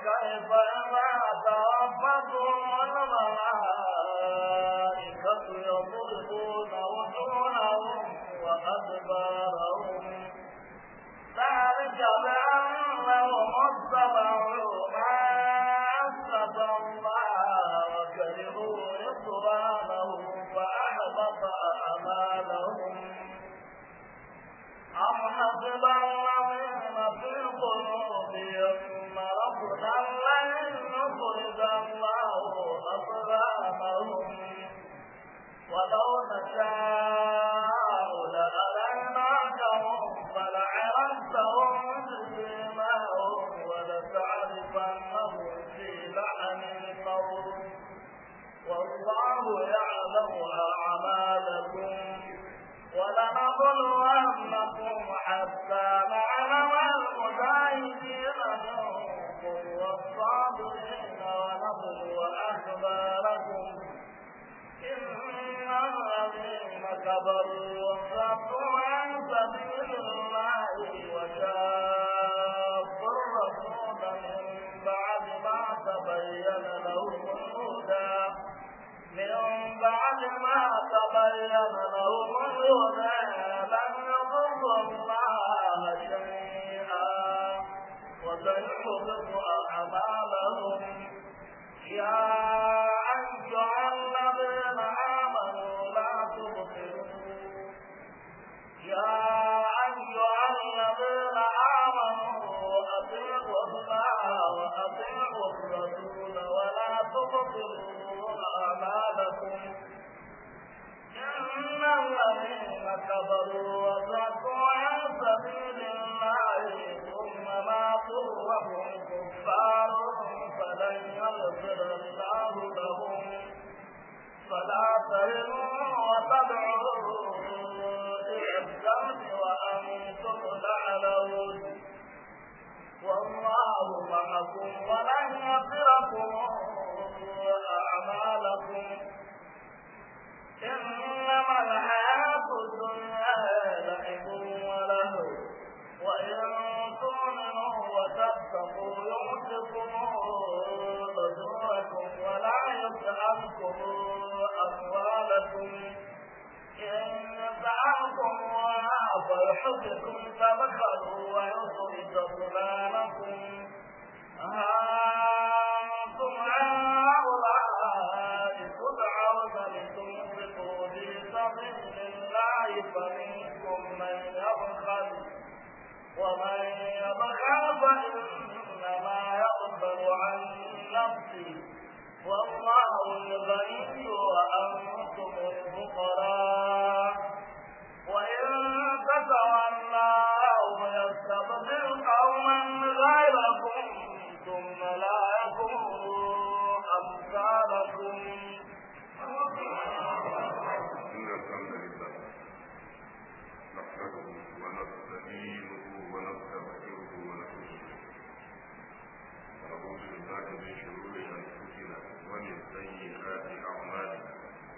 فكيف إذا توفتهم الملائكة يضربون وجوههم وأدبارهم ذلك بأنهم اتبعوا ما أسلف الله وكرهوا رضوانه فأحبط أعمالهم أم حسب الذين في قلوبهم مرض لن يخرج الله أقدامهم ولو نشاء لأريناكهم فلعرفتهم بسيماهم ولتعرفنهم في لحن الموت والله يعلم أعمالكم ولنبلونكم حتى نعلم المجاهدين منكم والصابرين ونبلو أخباركم إن الذين كبروا وصدوا عن سبيل الله وشاقوا الرسول من بعد ما تبين لهم الهدى من بعد ما تبين لهم الهدى لن يضروا الله شيئا وسيحبط أعمالهم يا أيها الذين آمنوا لا تبطلوا يا أيها الذين آمنوا أطيعوا الله وأطيعوا الرسول ولا تبطلوا أعمالكم إن الذين كفروا وصدوا عن سبيل الله ثم ماتوا وهم كفار فلن يغفر الله لهم فلا تهنوا وتدعوا إلى الدم وأنتم تعلمون والله معكم ولن يغفركم أعمالكم إنما الحياة الدنيا لعب ولهو وإن تؤمنوا وتتقوا يؤتكم أجوركم ولا يسألكم أموالكم إن يسألكم فيحبكم تبخلوا ويخرج ظلالكم أنتم هؤلاء تدعون لتنفقوا في سبيل الله فمنكم من يبخل ومن يبخل فإنما يقبل عن نفسه والله الغني وأنتم الفقراء وإن تتولوا يستبدل قوما غيركم ثم لا يكونوا أمثالكم إن الحمد لله نحمده ونستعينه ونستغفره ونتوب إليه ونعوذ بالله من شرور أنفسنا ومن سيئات أعمالنا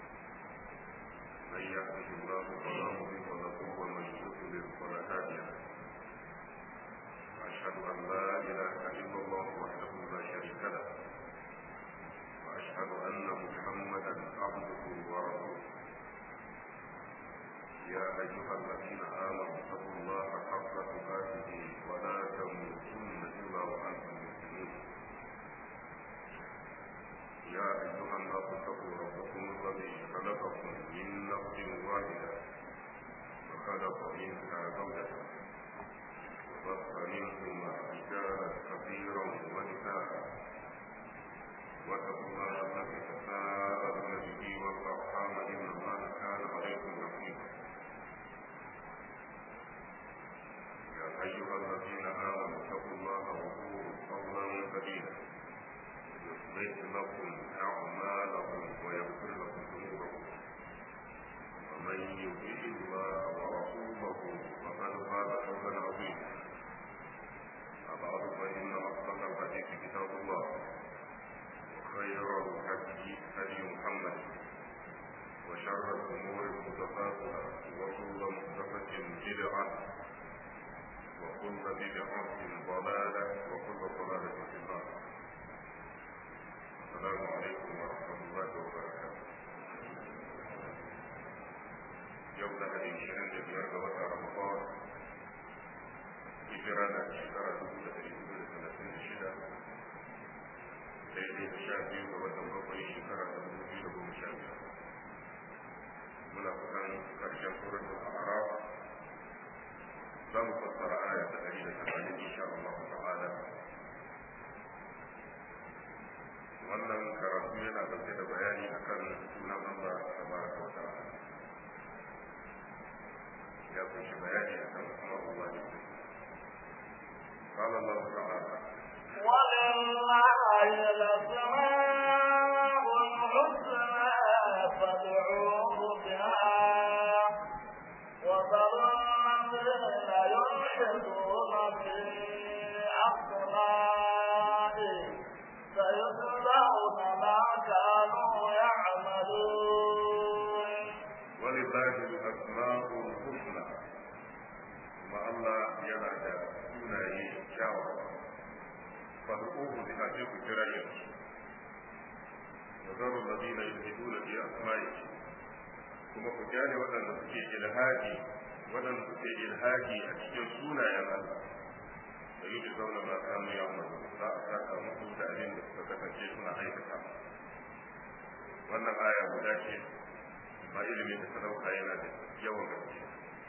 من يهده الله فلا مضل له ومن يضلل فلا هادي له وأشهد أن لا إله إلا الله وحده لا شريك له وأشهد أن محمدا عبده ورسوله يا أيها الذين آمنوا اتقوا الله حق تقاته ولا تموتن إلا وأنتم مسلمون يا أيها الناس اتقوا ربكم الذي خلقكم من نفس واحدة وخلق منها زوجها وبث منهما رجالا كثيرا ونساء واتقوا الله الذي تساءلون به والأرحام إن الله كان عليكم رقيبا يا أيها الذين آمنوا اتقوا الله وقولوا قولا سديدا يصلح لكم أعمالكم ويغفر لكم ذنوبكم ومن يطع الله ورسوله فقد فاز فوزا عظيما أبعد فإن أصدق الحديث كتاب الله وخير الهدي هدي محمد وشر الأمور محدثاتها وكل محدثة بدعة وكل بدعة ضلالة وكل ضلالة في النار السلام عليكم ورحمة الله وبركاته يوم لهدي شهر بيار وتا رمضان hijira na shekara dubu da ɗari hudu da talatin da shida daidai da sha biyu ga watan bakwai shekara ta dubu biyu da goma sha biyar muna kusan ƙarshen suratul a'raf za mu fassara aya ta ɗari da tamanin insha Allah ta'ala wannan karatu yana ɗauke da bayani akan sunan Allah tabaraka wa ta'ala ya kunshi bayani akan asma'ullah ne قال الله تعالى ولله الأسماء الحسنى فادعوه بها وذروا الذين يلحدون في أسمائه سيجزون ما كانوا يعملون ولله الأسماء الحسنى ما الله ينادى sunaye kyawawa fad'uhu bi sai ku kira yin wa zaru ladina yulhiduna fi asma'i kuma ku kyale waɗanda suke ilhadi waɗanda suke ilhadi a cikin sunayen Allah da yi da zauna ma kanu ya mu za a saka musu da abin da suka kasance suna aikata wannan aya guda ce ba ilimin da ta dauka yana da yawan gaske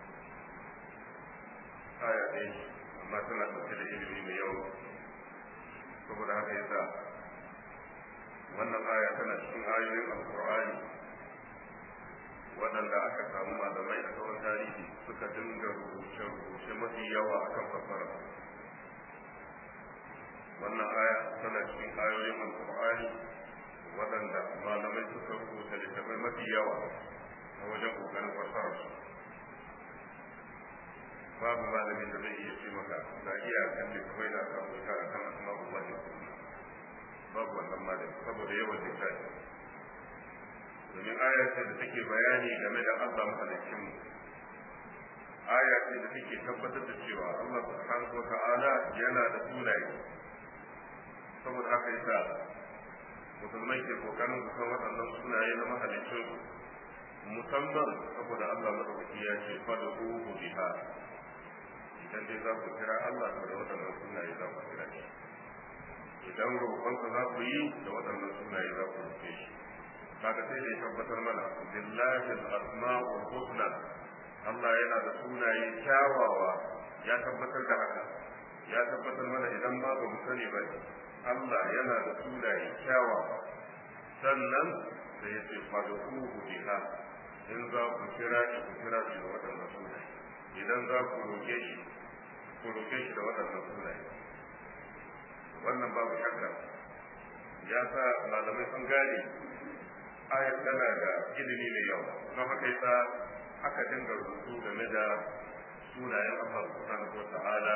aya ɗaya amma tana ɗauke da ilimi mai yawa saboda haka yasa wannan aya tana cikin ayoyin alkur'ani waɗanda aka samu malamai a tsawon tarihi suka dinga rubuce-rubuce mafi yawa akan fassara wannan aya tana cikin ayoyin alkur'ani waɗanda malamai suka rubuta littattafai mafi yawa a wajen ƙoƙarin fassara su babu malamin da zai iya ce maka ga iyakan da kawai da aka rubuta a kan asma'ul lahi babu wannan malami saboda yawan littafi domin aya ce da take bayani game da Allah mahalicin mu aya ce da take tabbatar da cewa Allah subhanahu wa ta'ala yana da sunaye saboda haka yasa musulmai ke kokarin su san waɗannan sunaye na mahalicin musamman saboda Allah madaukaki ya ce fad'uhu biha idan dai za ku kira Allah to da waɗannan sunaye za ku kira shi idan roƙonsa za ku yi da waɗannan sunaye za ku roƙe shi kaga sai da ya tabbatar mana billahi al-asma'ul husna Allah yana da sunaye kyawawa ya tabbatar da haka ya tabbatar mana idan ma ba mu sani ba Allah yana da sunaye kyawawa sannan da ya ce fad'uhu biha in za ku kira shi ku kira shi da waɗannan sunaye idan za ku roƙe shi ku roƙe shi da waɗannan sunaye wannan babu shakka ya sa malamai sun gane ayar tana da ilimi mai yawa don haka yasa aka dinga rubutu game da sunayen Allah subhanahu wa ta'ala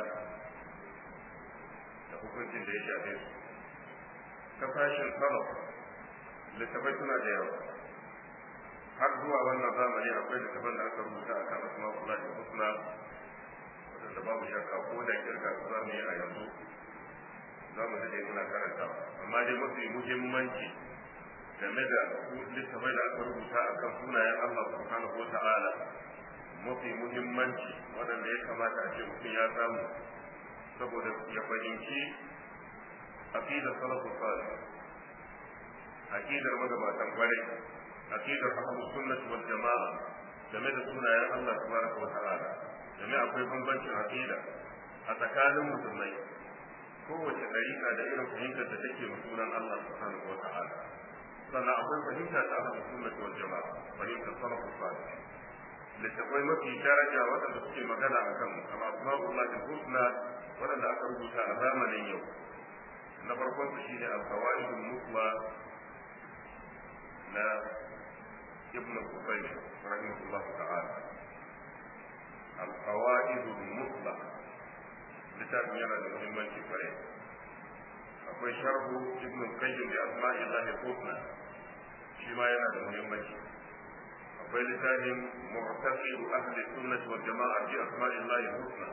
da hukuncin da ya shafe su ta fashin salaf littafai suna da yawa har zuwa wannan zamani akwai littafan da aka rubuta akan asma'ullah da husna wadanda babu shakka ko da kirga su za mu yi a yanzu za mu daɗe muna karantawa amma dai mafi muhimmanci game da littafai da aka rubuta akan sunayen Allah subhanahu wa ta'ala mafi muhimmanci waɗanda ya kamata a ce mutum ya samu saboda ya fahimci aqidar salafu salih aqidar magabatan kwarai aqidar ahlus sunnah wal jamaa game da sunayen Allah tabaraka wa ta'ala game akwai bambancin aqida a tsakanin musulmai kowace dariƙa da irin fahimtar da take ma sunan Allah subhanahu wa ta'ala sannan akwai fahimta ta ahlus sunnah wal jamaa fahimtar salafu salih littafai mafi daraja waɗanda suke magana akan al-asma'ullah husna waɗanda aka rubuta a zamanin yau na farkon su shine al-qawaidul mutla na ibn Qusayl rahimahullah ta'ala al-qawaidul mutla littafin yana da muhimmanci kwarai akwai sharhu ibn qayyim bi asma'illahi husna shi ma yana da muhimmanci akwai littafin mu'taqid ahli sunnah wal jama'a bi asma'illahi husna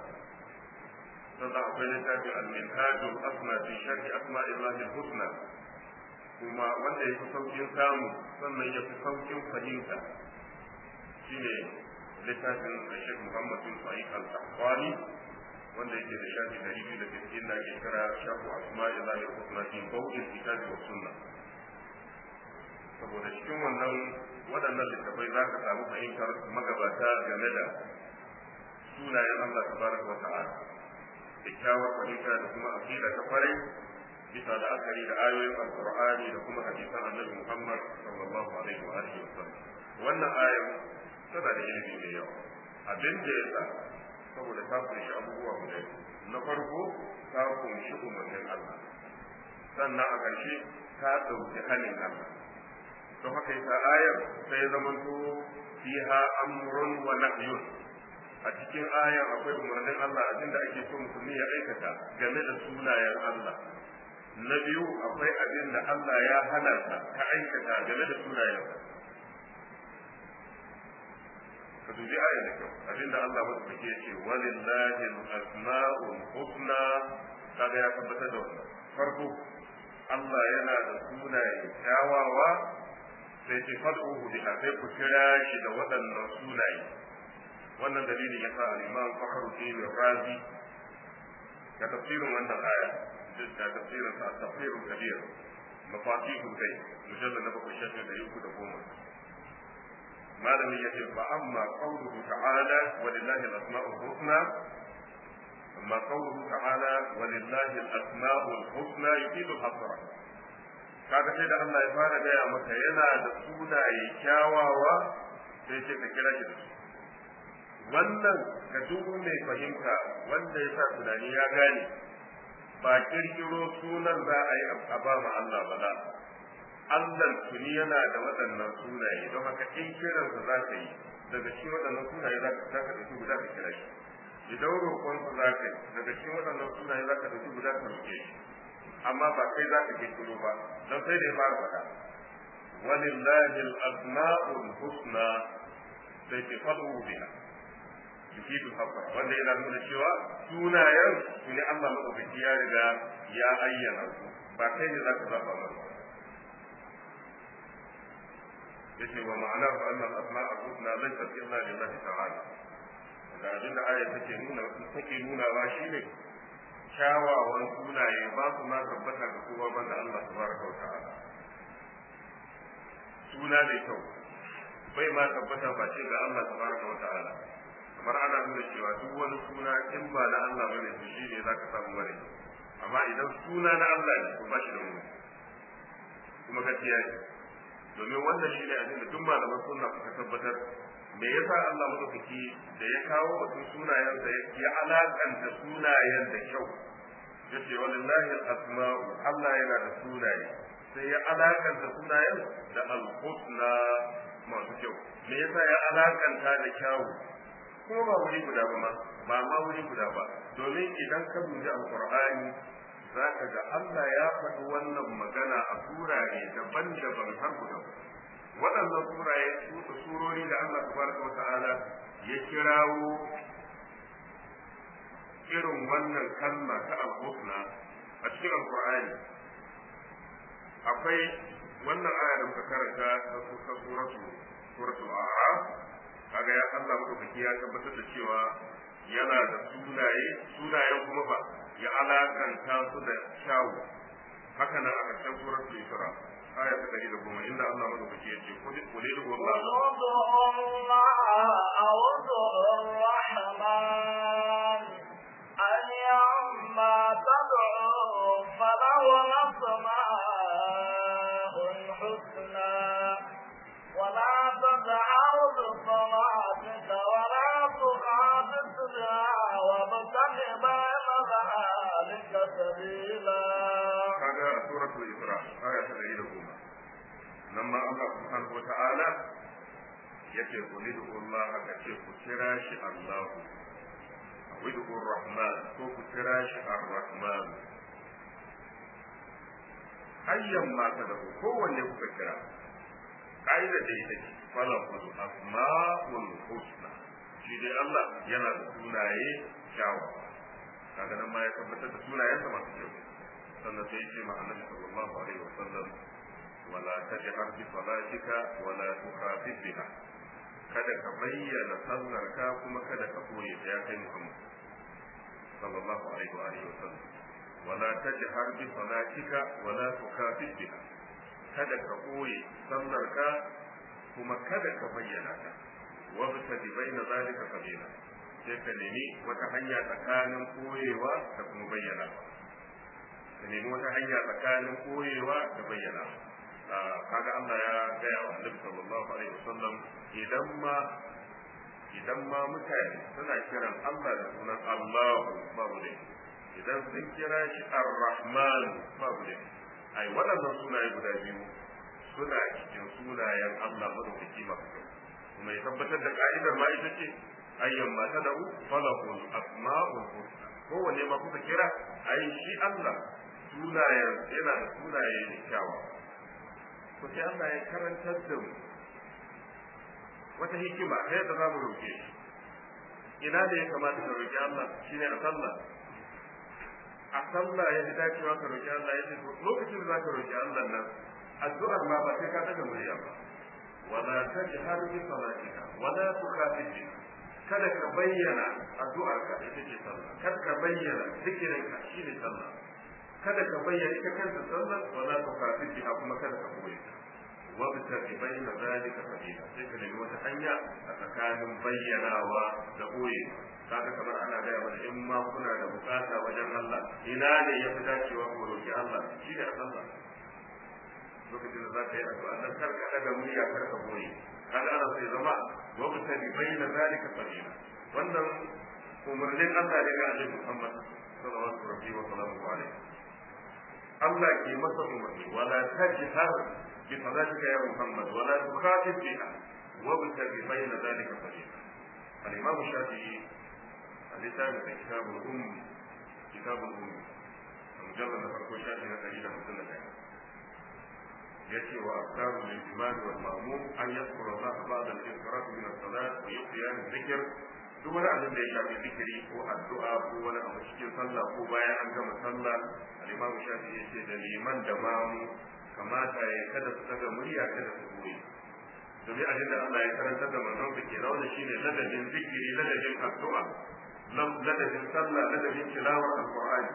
sannan akwai littafin al-minhaj al-asna fi sharh asma'illahi husna kuma wanda ya fi saukin samu sannan ya fi saukin fahimta shine littafin Sheikh Muhammad bin Sa'id Al-Qahtani wanda yake da shafi dari biyu da sittin da ake kira shafu asma'i lahi husna fi bawdil kitabi wa sunna saboda cikin wannan waɗannan littafai za ka samu fahimtar magabata game da sunayen Allah tabaraka wa ta'ala kyakkyawar fahimta da kuma aqida ta kwarai bisa da akari da ayoyin alqur'ani da kuma hadisan annabi Muhammad sallallahu alaihi wa alihi wasallam wannan ayar tana da ilimi mai yawa abin da ya sa saboda ta kunshi abubuwa guda na farko ta kunshi umarnin Allah sannan a ƙarshe ta ɗauki halin Allah don haka yasa ayar sai zamanto fiha amrun wa nahyun a cikin ayar akwai umarnin Allah abinda ake so musulmi ya aikata game da sunayen Allah na biyu akwai abin da Allah ya hana ka ka aikata game da sunayen ka dubi ayar da kyau abinda Allah madaukake ya ce walillahi al-asma'ul husna kaga ya tabbatar da wannan farko Allah yana da sunaye kyawawa sai ce fad'uhu biha sai ku kira shi da waɗannan sunaye wannan dalilin ya sa al-Imam Fakhruddin Razi da tafsirin wannan aya da tafsirin sa tafsirul kabir mafatihul ghaib mujallad na bakwai shafi da yuku da goma malamin ya ce fa amma qawluhu ta'ala walillahi al-asma'ul husna amma qawluhu ta'ala walillahi al-asma'ul husna yufidu al-hasra kaga sai da Allah ya fara gaya maka yana da sunaye kyawawa sai ce ka kira shi da su wannan ga duk mai fahimta wanda ya sa tunani ya gane ba kirkiro sunan za a yi a ba ma Allah ba la Allah tuni yana da waɗannan sunaye don haka in kiransa za ka yi daga cikin waɗannan sunaye za ka ɗauki guda ka kira shi idan roƙonsa za ka yi daga cikin waɗannan sunaye za ka ɗauki guda ka roƙe shi amma ba kai za ka kirkiro ba don sai da ya fara faɗa walillahi al-asma'ul husna sai ke fadu biha yufidu haqqan wanda yana nuna cewa sunayen su ne Allah madaukaki ya riga ya ayyana su ba kai ne za ka zaba masa yace wa ma'ana fa anna al-asma'ul husna laysa illa lillahi ta'ala da abin da ayat take nuna take nuna ba shine kyawawan sunaye ba su ma tabbata ga kowa banda Allah tabaraka wa ta'ala suna mai kyau bai ma tabbata ba ce ga Allah tabaraka wa ta'ala kamar ana nuna cewa duk wani suna in ba na Allah bane to shi ne zaka samu mare amma idan suna na Allah ne to ba shi da wani kuma gaskiya ne domin wannan shi ne abin da duk malaman sunna suka tabbatar me yasa Allah madaukaki da ya kawo batun sunayen da ya alakanta sunayen da kyau yace walillahi al-asma'u Allah yana da sunaye sai ya alakanta sunayen da al-husna masu kyau me yasa ya alakanta da kyawu kuma ba wuri guda ba ma ba ma wuri guda ba domin idan ka dubi al-qur'ani zaka ga Allah ya faɗi wannan magana a surare daban-daban har guda waɗannan suraye su surori da Allah tabaraka wata'ala ya kirawo irin wannan kalma ta al-husna a cikin alqur'ani akwai wannan aya da muka karanta ta suratu suratul a'raf kaga ya Allah madaukaki ya tabbatar da cewa yana da sunaye sunayen kuma ba ya alakanta su da kyawu haka nan a ƙarshen suratul isra aya ta ɗari da goma inda Allah madaukaki ya ce kuli kuli da goma أيما تدعو فله الأسماء الحسنى ولا تجعل بصلاتك ولا تخافت بها وابتغ بين ذلك سبيلا kaga a suratul isra aya ta ɗari da goma nan ma Allah subhanahu wata'ala yace qul Allah ka ce ku kira shi Allah widu rahman ko ku kira shi ar-rahman ayyan ma ta da kowanne kuka kira ka'ida da ita ce falahul asma'ul husna shi dai Allah yana da sunaye kyawawa kaga nan ma ya tabbatar da sunayensa masu kyau sannan sai ce ma annabi sallallahu alaihi wasallam tajhar bi salatika wa la tukhafit biha kada ka bayyana sallar ka kuma kada ka koye ya kai Muhammad sallallahu alaihi wa alihi wa sallam wa la tajhar bi salatika wa la tukhafit biha kada ka koye sallar ka kuma kada ka bayyana ta wa bi baina zalika sabila sai ka nemi wata hanya tsakanin koyewa da kuma bayyana ka nemi wata hanya tsakanin koyewa da bayyana kaga Allah ya gaya wa Annabi sallallahu alaihi wasallam idan ma idan ma mutane suna kiran Allah da sunan Allah babu ne idan sun kira shi Ar-Rahman babu ne ai waɗannan sunaye guda biyu suna cikin sunayen Allah madaukaki masu kuma ya tabbatar da ka'idar ma ita ce ayyan ma tad'u falahul asma'ul husna kowanne ma kuka kira ai shi Allah sunayen yana da sunaye ne kyawa ko sai Allah ya karantar da mu wata hikima ta yadda za mu roke shi ina da ya kamata ka roki Allah shine a sallah a sallah ya fi dacewa ka roki Allah ya ce lokacin da za ka roki Allah nan addu'ar ma ba sai ka daga murya ba wala tajhar bi salatika wala tukhafit biha kada ka bayyana addu'arka ita ce sallah kada ka bayyana zikirinka shine sallah kada ka bayyana ita kanta sallah wala tukhafit biha kuma kada ka koyi wa bi bayyana zalika sabila sai ka nemi wata hanya a tsakanin bayyanawa da koyi kaga kamar ana gaya mana in ma kuna da bukata wajen Allah ina ne ya fi dacewa ku roki Allah shi da sallah lokacin da za ka yi addu'a nan kar ka daga murya kar ka koyi kaga ana sai zama wabtali baina zalika sabila wannan umarnin Allah ne ga Annabi Muhammad sallallahu alaihi wa sallam Allah ke masa umarni wala tajhar bi salatika ya Muhammad wala tukhafif biha wabtali baina zalika sabila al-Imam Shafi'i al-Lisan fi kitab al-Umm kitab al-Umm mujallad na farko shafi na 151 يأتي وأفكار للإمام والمأموم أن يذكر الله بعد الانصراف من الصلاة ويقيام الذكر duk wani abin da ya shafi zikiri ko addu'a ko wani abu cikin sallah ko bayan an gama sallah al-imamu shafi ya ce da liman da mamu kamata ya kada su daga murya kada su koyi domin abin da Allah ya karanta da manzon sa ke rauna shine ladabin zikiri ladabin addu'a ladabin sallah ladabin tilawar alqur'ani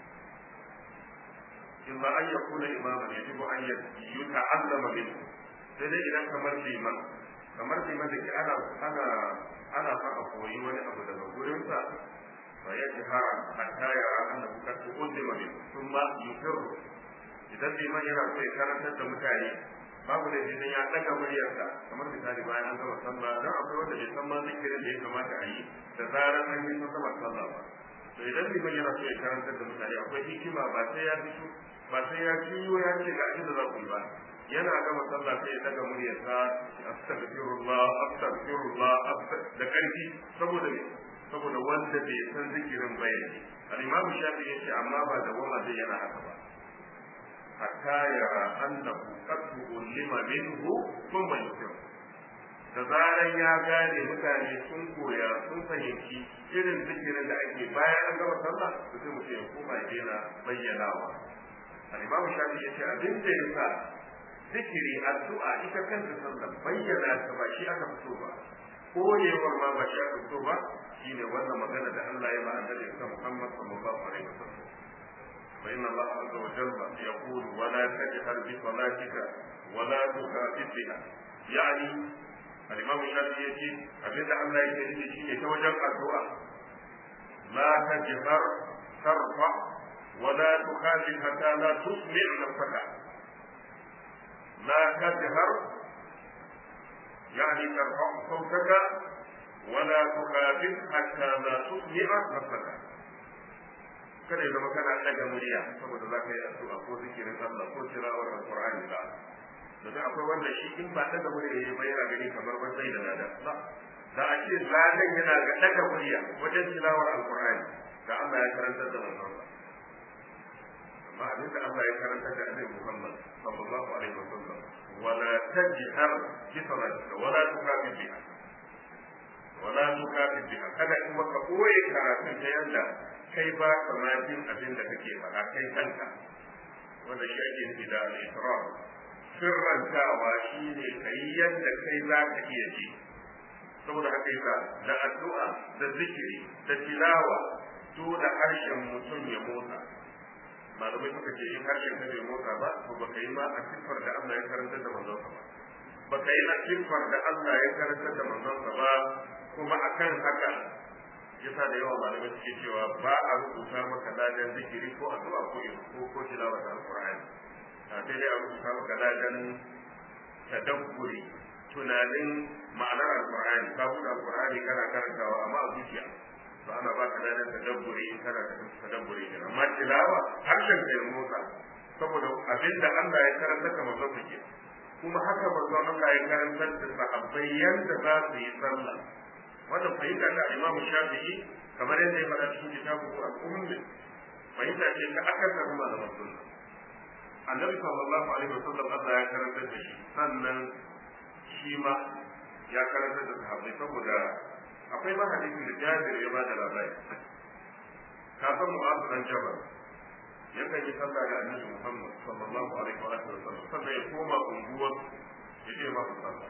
إما أن يكون إماما يجب أن يتعلم منه sai dai idan kamar liman kamar liman da ke ana ana ana fa a koyi wani abu daga gurinsa fa ya ji ha hatta ya anna ku kasu uzima min thumma yukiru idan liman yana so ya karantar da mutane babu da idan ya daga muryarsa kamar misali bayan an gama sallah dan akwai wanda bai san ma zikirin da ya kamata a yi da zarar an yi sallah sallah ba to idan liman yana so ya karantar da mutane akwai hikima ba sai ya fito ba sai ya ciyo ya ce ga inda za ku yi ba yana gama sallah sai ya daga muryarsa astaghfirullah astaghfirullah da karfi saboda me saboda wanda bai san zikirin bayani al-imamu shafi yace amma ba da wama zai yana haka ba hatta yara annahu qad ulima minhu thumma yusir da zaran ya gane mutane sun koya sun fahimci irin zikirin da ake bayan an gama sallah to sai mutum ya koma ya daina bayyanawa al-imam shafi yace abin da yasa zikiri addu'a ita kanta sallah bayyana ta ba shi aka fito ba koyewar ma ba shi aka fito ba shine wannan magana da Allah ya ba annabi Muhammad sallallahu alaihi wasallam فإن الله عز وجل يقول ولا تجهر بصلاتك ولا تخافت بها يعني الإمام الشافعي يجي أبدا الله يجي شيء يتوجه الدعاء لا تجهر ترفع ولا تخافت حتى لا تسمع نفسك لا تجهر يعني ترفع صوتك ولا تخافت حتى لا تسمع نفسك kada ya zama kana ɗaga murya saboda za ka yi addu'a ko zikirin Allah ko tilawar alqur'ani ba domin akwai wanda shi in ba ɗaga murya ya bayyana gani kamar ban sai da lada ba da a ce ladan yana ga ɗaga murya wajen tilawar alqur'ani da Allah ya karantar da manzon amma abin da Allah ya karantar da Annabi Muhammad sallallahu alaihi wasallam wala tajhar bi salatika wala tukafir biha wala tukafir biha kada kuma ka koyi karatun ta yanda kai ba ka ma jin abin da kake faɗa kai kanka wanda shi ake nufi da al-israr sirrantawa shine kai yadda kai za ka iya ji saboda haka yasa da addu'a da zikiri da tilawa dole harshen mutum ya motsa malamai suka ce in harshen ka bai motsa ba to baka yi ma a siffar da Allah ya karanta da manzon ba baka yi a siffar da Allah ya karanta da manzon ba kuma akan haka yasa da yawa malamai suke cewa ba a rubuta maka ladan zikiri ko addu'a ko ko ko tilawa ta alqur'ani sai dai a rubuta maka ladan tadabburi tunanin ma'anar alqur'ani ka buɗe alqur'ani kana karantawa amma a zuciya to ana ba ka ladan tadabburi in kana tadabburi ne amma tilawa harshen kai motsa saboda abinda Allah ya karanta ka manzon ke kuma haka manzon Allah ya karanta da sahabbai yanda za su yi sallah wannan fahimta da Imam Shafi'i kamar yadda ya faɗa cikin kitabu al-Umm fahimta ce ta aka samu malaman sunna Annabi sallallahu alaihi wasallam Allah ya karanta da shi sannan shi ma ya karanta da sahabbai saboda akwai ma hadisin da Jabir ya bada labari ka san Mu'adh dan Jabal yakan yi sallah da Annabi Muhammad sallallahu alaihi wa sallam sannan ya koma unguwar ya je masa sallah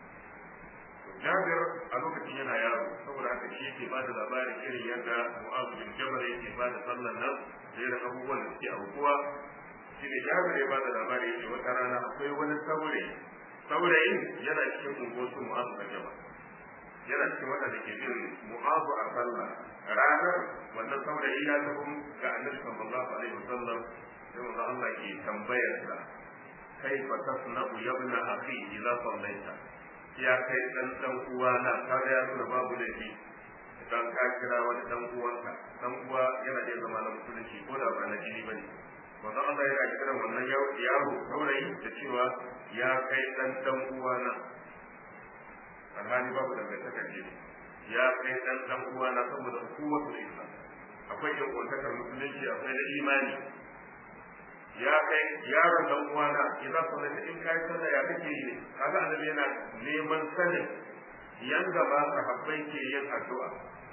Jabir a lokacin yana yaro saboda haka shi yake bada labarin irin yadda Mu'adh bin Jabal yake bada sallan nan da irin abubuwan da suke aukuwa shine Jabir ya bada labari yake wata rana akwai wani saurayi saurayin yana cikin unguwar Mu'adh bin Jabal yana cikin waɗanda ke bin mu'azu a sallah ranar wannan saurayi ya tafi ga annabi sallallahu alaihi wasallam sai manzo Allah ke tambayar sa kaifa tasna'u yabna akhi idza sallaita ya kai dan dan uwana kaga ya nuna babu laifi idan ka kira wani dan uwanka dan uwa yana da zama na musulunci ko da ba na jini bane manzo Allah yana kiran wannan yaro saurayi da cewa ya kai dan dan uwana alhali babu dangantakar jini ya kai dan dan uwa na saboda kuwatul islam akwai yan uwantakar musulunci akwai na imani ya kai yaron dan uwa na idan sallah in kai sallah ya kake yi kaga annabi yana neman sanin yanda ba sahabbai ke yin addu'a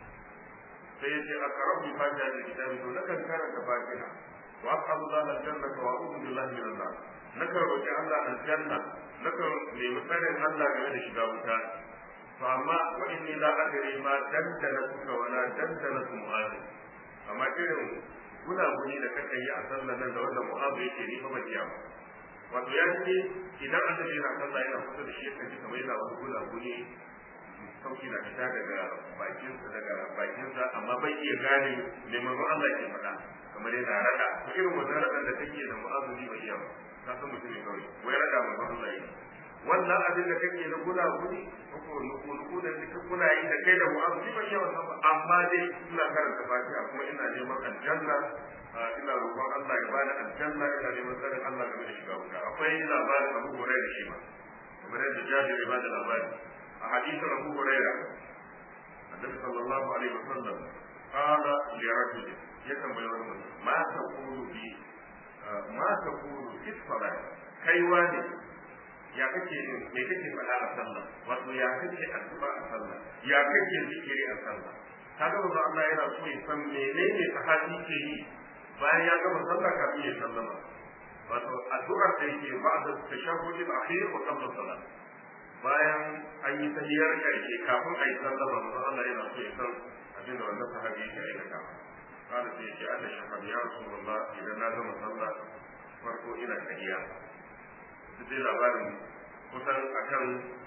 sai ya ce aqrabu bi fatiha da kitabi to nakan karanta fatiha wa aqrabu dhalal jannata wa a'udhu billahi minan nar nakan roki Allah aljanna nakan nemi sanin Allah game da shiga wuta to amma wa inni la adri ma dandana kuka wala dandana su mu'azi amma irin gunaguni da kaka yi a sallar nan da wanda mu'azi yake ni fa bakiya ba wato ya ce idan annabi yana sallah yana kusa da shi yakan ji kamar yana wani gunaguni sauki na fita daga bakinsa daga bakinsa amma bai iya gane me manzon Allah ke faɗa kamar yana rada to irin wannan radan da take da mu'azi ni ba iya ba ka san mutum ne kawai wai rada manzon Allah yake wannan abin da kake na guna guni ko nuku da duka kuna yi da kai da mu'azu ni ban yawan ba amma dai ina karanta fatiha kuma ina neman aljanna ina roƙon Allah ya bani aljanna ina neman tsarin Allah game da shiga wuta akwai labarin Abu Hurairah shi ma kamar yadda Jabir ya bada labari a hadisin Abu Hurairah Annabi sallallahu alaihi wasallam qala li rajul ya tambayi wani mutum ma taqulu bi ma taqulu fi salat kai wani ya kake me kake faɗa a sallah wato ya kake addu'a a sallah ya kake zikiri a sallah kaga manzo Allah yana so ya san menene sahabi ke yi bayan ya gama sallah kafin ya sallama wato addu'ar da yake ba'da tashahhud al-akhir wa qabla salat bayan an yi tahiyar karshe kafin a yi sallama manzo Allah yana so ya san abin da wannan sahabi yake aikata kada sai ya ce Allah shahab ya rasulullah idan na gama sallah farko ina tahiya dai labarin kusan akan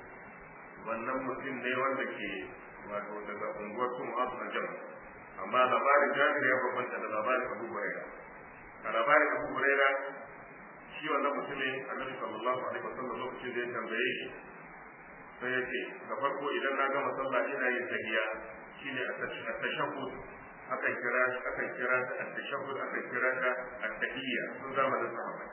wannan mutum ne wanda ke wato daga unguwar sun asu na jama amma labarin jabir ya bambanta da labarin abu huraira a labarin abu huraira shi wannan mutumin annabi sallallahu alaihi wasallam lokacin da ya tambaye shi sai ya ce da farko idan na gama sallah ina yin tahiyya shine at-tashahhud akan kira akan kira ta at-tashahhud akan kira ta at-tahiyya sun zamanin sahabbai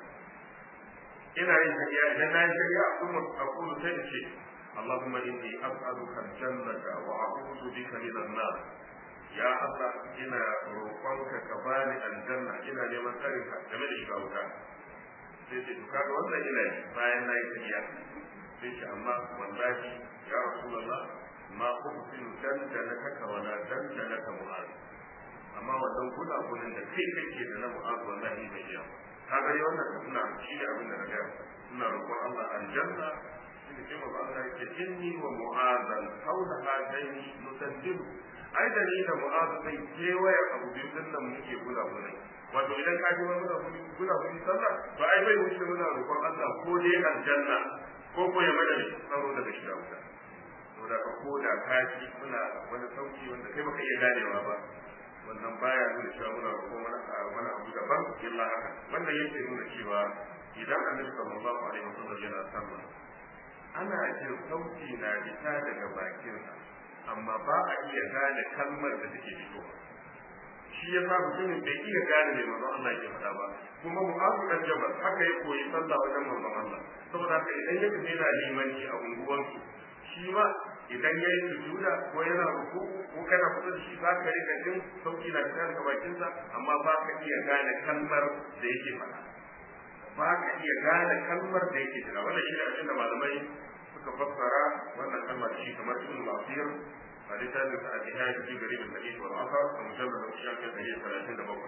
ina yin tafiya idan na yi tafiya kuma aqulu sai ce Allahumma inni as'aluka al-jannata wa a'udhu bika min an-nar ya Allah ina roƙonka ka bani aljanna ina neman tsarin ka game da shiga wuta sai ce to kaga wannan ina yi bayan na yi tafiya sai ce amma wallahi ya rasulullah ma uhsinu dandanaka wala dandanaka mu'az amma wannan gudagunin da kai kake da na mu'az wallahi bai iya ba kaga dai wannan suna shi ne abin da na gaya ina roƙon Allah aljanna shi ce ma Allah yake inni wa mu'azan haula hadaini nusaddidu ai da ni da mu'azu sai kewaye abu biyu din nan muke gula gula wato idan ka ji wani muna gula gula sallah to ai bai wuce muna roƙon Allah ko dai aljanna ko ko ya mana tsaro daga shiga wuta saboda ka ko da ka ji muna wani sauki wanda kai baka iya ganewa ba wannan baya nuna cewa muna roƙon wani abu daban illa haka wannan yake nuna cewa idan annabi sallallahu alaihi wasallam yana sallah ana jin sauti na fita daga bakinsa amma ba a iya gane kalmar da take fitowa shi ya sa mutumin bai iya gane mai manzon Allah ke faɗa ba kuma mu'azu dan jabal haka ya koyi sallah wajen manzon Allah saboda haka idan ya kace yana limanci a unguwansu shi ma idan ya yi sujuda ko yana ruku ko kana kusa da shi za ka rika jin sauki na fita daga bakinsa amma ba ka iya gane kalmar da yake faɗa ba ka iya gane kalmar da yake jira wannan shi ne abin da malamai suka fassara wannan kalmar shi kamar ibn al-asir a littafin sa al-ihya fi garib al-hadith wal athar a mujallad na shafin ɗari talatin da bakwai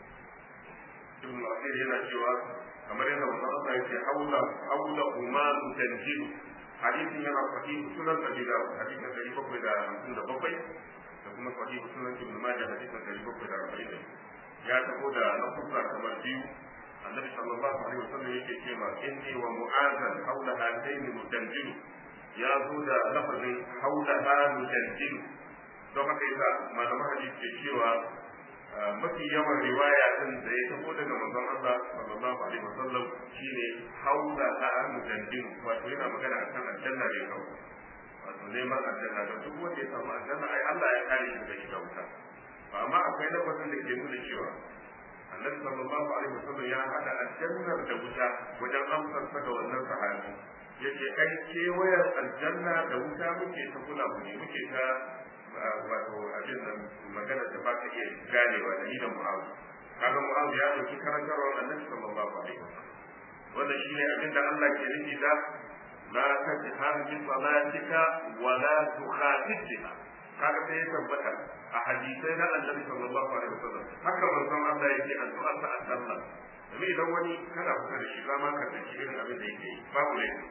ibn al-asir yana cewa kamar yadda manzo Allah yake haula haula umanu tanjilu hadisin yana sahih sunan abi dawud hadisin ɗari bakwai da hamsin da bakwai da kuma sahih sunan ibn majah hadisin ɗari bakwai da arba'in ya taho da lafuzza kamar biyu النبي صلى الله عليه وسلم يكي كما إني ومعاذا حولها دين مجنجل يا زودا لفظ حولها مجنجل don haka yasa malaman hadisi ke cewa mafi yawan riwaya din da ya tafi daga manzon Allah sallallahu alaihi wasallam shine haula ha mujandin wato yana magana akan aljanna ne kawai wato neman aljanna da duk wanda ya samu aljanna ai Allah ya kare shi daga shiga wuta amma akwai lafazin da ke nuna cewa annabi sallallahu alaihi wasallam ya hada aljannar da wuta wajen amsar sa ga wannan sahabi yace ai kewayar aljanna da wuta muke ta kula mu ne muke ta wato abin nan magana da ba ka iya ganewa da idan mu'azu kaga mu'azu ya dauki karantarwar annabi sallallahu alaihi wasallam wannan shine abin da Allah ke nufi da la tajhar bi salatika wa la tukhafit biha kaga sai ya tabbata a hadisai na annabi sallallahu alaihi wasallam haka manzon Allah yake addu'a sa a sallah domin idan wani kana kusa da shi za ma ka tsanci irin abin da yake yi babu laifi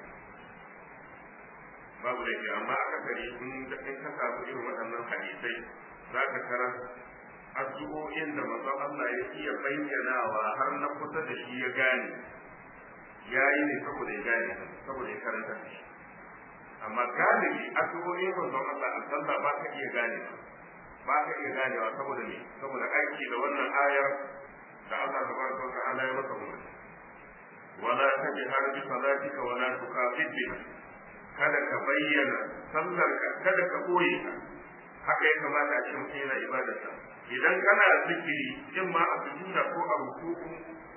babu laifi amma aka kare in in ka samu irin waɗannan hadisai za ka tarar addu'o'in da manzon Allah ya iya bayyanawa har na kusa da shi ya gane ya yi ne saboda ya gane saboda ya karanta da shi amma galibi addu'o'in manzon Allah a sallah ba ka iya gane ba ka iya ganewa saboda me saboda aiki da wannan ayar da Allah tabaraka wa ta'ala ya maka umarni wala tajhar bi salatika wala tukhafit biha kada ka bayyana sallar ka kada ka boye ta haka ya kamata a ce mutum yana ibadarsa idan kana zikiri in ma a sujuda ko a ruku'u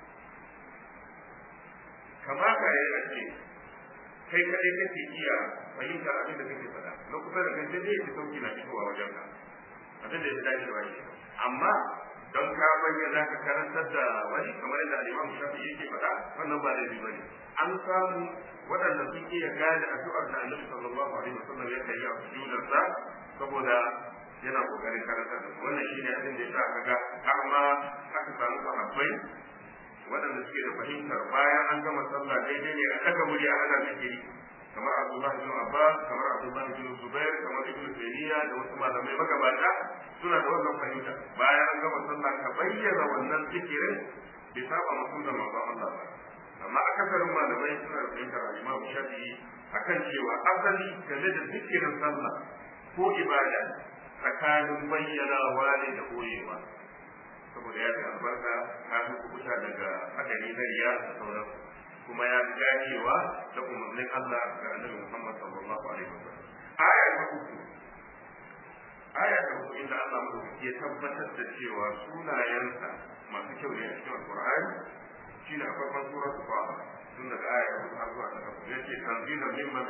kamata ya yi ce kai kadai kake iya fahimta abin da kake faɗa na kusa da kai sai dai ya sauki na fitowa wajen ka abin da ya dace da wani amma don ka bayyana ka karantar da wani kamar yadda al-Imam Shafi'i yake faɗa wannan ba laifi bane an samu waɗanda sun iya gane addu'ar da Annabi sallallahu alaihi wasallam ya kai a sujudarsa saboda yana kokarin karantar da wannan shine abin da ya sa kaga har ma aka samu sahabbai waɗanda suke da fahimtar bayan an gama sallah daidai ne a daga murya ana zikiri kamar Abdullahi bin Abbas kamar Abdullahi bin Zubair kamar Ibn Taymiyyah da wasu malamai magabata suna da wannan fahimta bayan an gama sallah ka bayyana wannan zikirin bai saba mutum da manzon Allah ba amma akasarin malamai suna da fahimtar Imam Shafi'i akan cewa asali game da zikirin sallah ko ibada tsakanin bayyanawa ne da koyewa saboda ya fi albarka ka fi kubuta daga hadari na riya da sauran kuma ya fi ganewa da umarnin Allah ga annabi Muhammad sallallahu alaihi wasallam aya ta uku aya ta uku inda Allah mu ya tabbatar da cewa sunayensa masu kyau ne a cikin Al-Qur'ani shine a farkon suratul Fatir tun daga aya ta uku har zuwa ta uku yace tanzilan mimman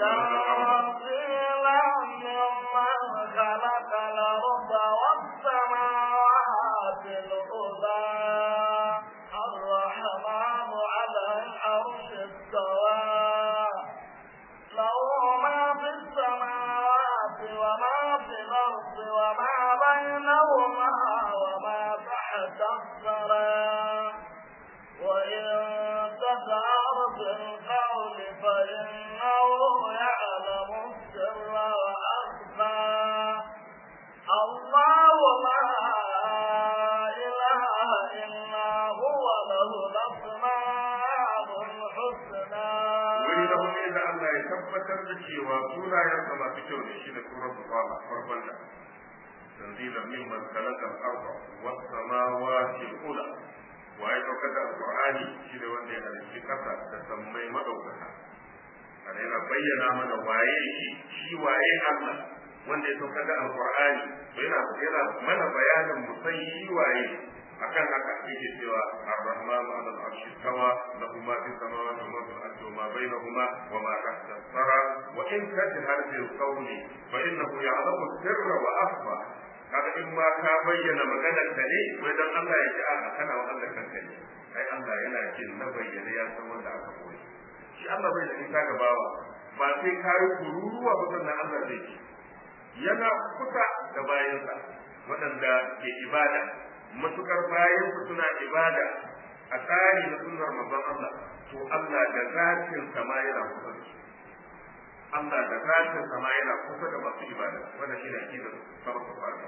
خلق الأرض والسماوات الأولى الرحمن على العرش استوى له ما في السماوات وما في الأرض وما بينهما وما تحت الثرى وإن تجهر بالقول da Allah ya tabbatar da cewa sunayensa masu kyau ne shi da suratul Taha farkon da تنزيلا ممن خلق الارض والسماوات العلى waye saukar da alqur'ani shi ne wanda ya halicci kasa da sammai madaukaka ana yana bayyana mana waye shi shi waye Allah wanda ya saukar da alqur'ani to yana yana mana bayanin musan shi waye akan haka yake cewa ar-rahmanu 'ala al-'arshi tawa lahu ma fi samawati wa ma fil ardi wa ma bainahuma wa ma tahta as-sara wa in tajhar bil qawli fa innahu ya'lamu sirra wa akhfa kaga in ma ka bayyana maganar ka ne wai dan Allah ya ji a kana wa Allah kanka ne ai Allah yana jin na bayyana ya san wanda aka koyi shi Allah bai da ita ga bawa ba sai ka yi kururuwa ba sannan Allah zai ji yana kusa da bayansa waɗanda ke ibada matukar bayansa suna ibada a tsari na sunnar manzon Allah to Allah da zatin sama yana kusa da su Allah da zatin sama yana kusa da masu ibada wannan shi ne akidar farko fara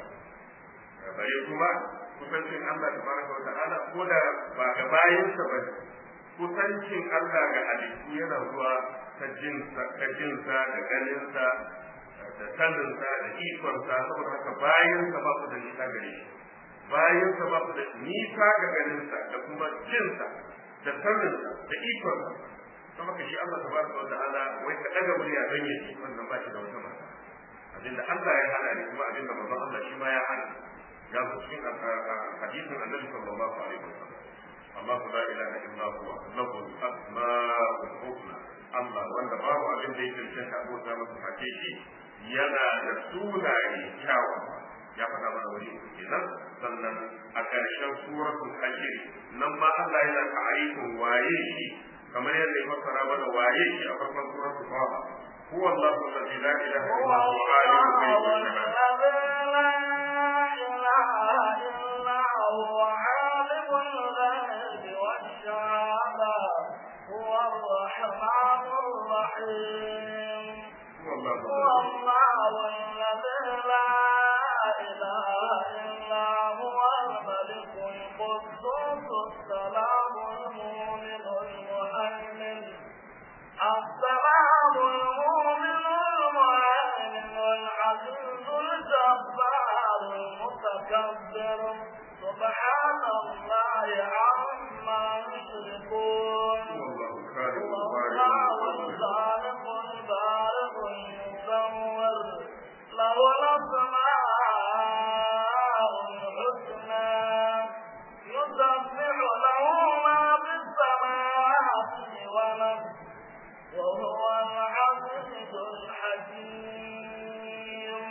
bare kuma kusancin Allah da baraka wa ta'ala ko da ba ga bayansa ba kusancin Allah ga halittu yana zuwa ta jinsa ta jinsa da ganinsa da saninsa da ikonsa saboda haka bayansa ba su da nisa gare shi bayansa ba su da nisa ga ganinsa da kuma jinsa da saninsa da ikonsa kuma ka shi Allah tabaraka wa ta'ala wai ka daga murya don ya ji wannan ba shi da wata mata abinda Allah ya hana ne kuma abinda manzon Allah shi ma ya hana ya zo cikin hadisin Annabi sallallahu alaihi wasallam Allah la ilaha illa huwa lahu al-asma'ul husna Allah wanda babu abin da yake cikin abota masa face shi yana da sunaye kyawawa ya faɗa mana wani kenan sannan a ƙarshen suratul hajj nan ma Allah yana ta'arifin waye shi kamar yadda ya fassara mana waye shi a farkon suratul Taha huwa Allahu alladhi la ilaha illa huwa alimul ghaibi wash shahada هو الرحمن الرحيم هو الله هو الله الذي لا إله إلا هو الملك القدوس السلام المؤمن المهيمن السلام المؤمن المهيمن العزيز الجبار المتكبر سبحان الله عما يشركون هو الله الخالق هو البارئ الله الخالق البارئ المصور له الأسماء الحسنى يسبح له ما في السماوات والأرض وهو العزيز الحكيم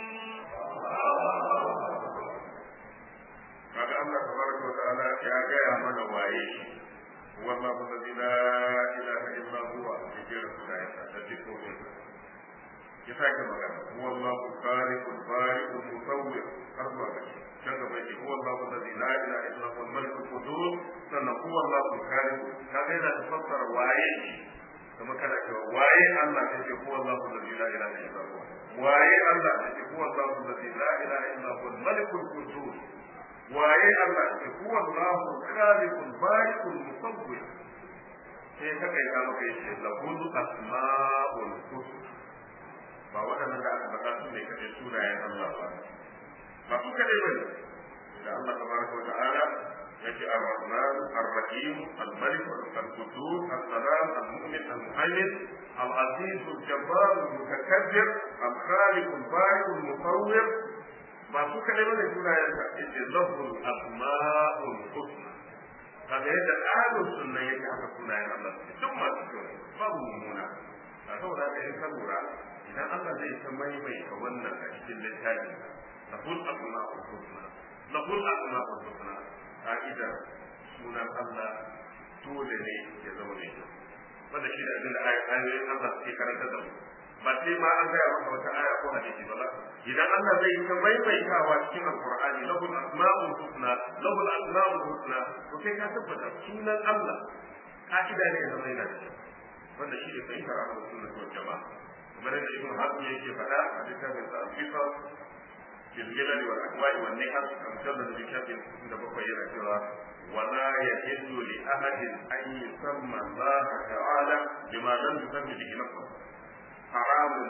kaga Allah tabaraka wa ta'ala ya gaya mana waye shi wallahu alladhi la ilaha illa huwa yajira sunayen sa da dukkan ya sake magana wallahu khaliqul bari'ul musawwir har zuwa gashi can gaba yake huwa Allahu alladhi la ilaha illa huwa al-malikul qudus sannan huwa Allahu khaliq kaga yana fassara waye shi kuma kana cewa waye Allah kace huwa Allahu alladhi la ilaha illa huwa waye Allah kace huwa Allahu alladhi la ilaha illa huwa al-malikul qudus waye Allah ke huwa Allahu khaliqul bari'ul musawwir sai ka kai ka maka yace lahul asma'ul husna ba waɗannan da aka faɗa su ne kaɗai sunayen Allah ba ba su kaɗai ba da Allah tabaraka wa ta'ala yake ar-rahman ar-rahim al-malik al-qudus as-salam al-mu'min al-muhaymin al-aziz al-jabbar al-mutakabbir al-khaliq al-bari al-musawwir ba su kaɗai ba ne sunayen sa yace lahul asma'ul husna kaga yadda ahlus sunna yake haka sunayen Allah duk masu kyau babu mummuna a saboda da in ka lura idan Allah zai ta maimaita wannan a cikin littafin lahul asma'ul husna lahul asma'ul husna ka'idar sunan Allah dole ne ya zama mai kyau wanda shi da abin da ayoyin Allah suke karanta da mu ba sai ma an gaya maka wata aya ko hadisi ba ba idan Allah zai ta maimaitawa cikin alqur'ani lahul asma'ul husna lahul asma'ul husna to kai ka tabbata sunan Allah ka'ida ne ya zama yana da kyau wanda shi ne fahimtar ahlus sunna wal jama'a kamar yadda ibn hazm yake faɗa a littafin sa al-fiqh fil jilal wal ahwa'i wan nihal a mujallad bi shafin da bakwai yana cewa ولا يحل لأحد أن يسمى الله تعالى بما لم يسمي به نفسه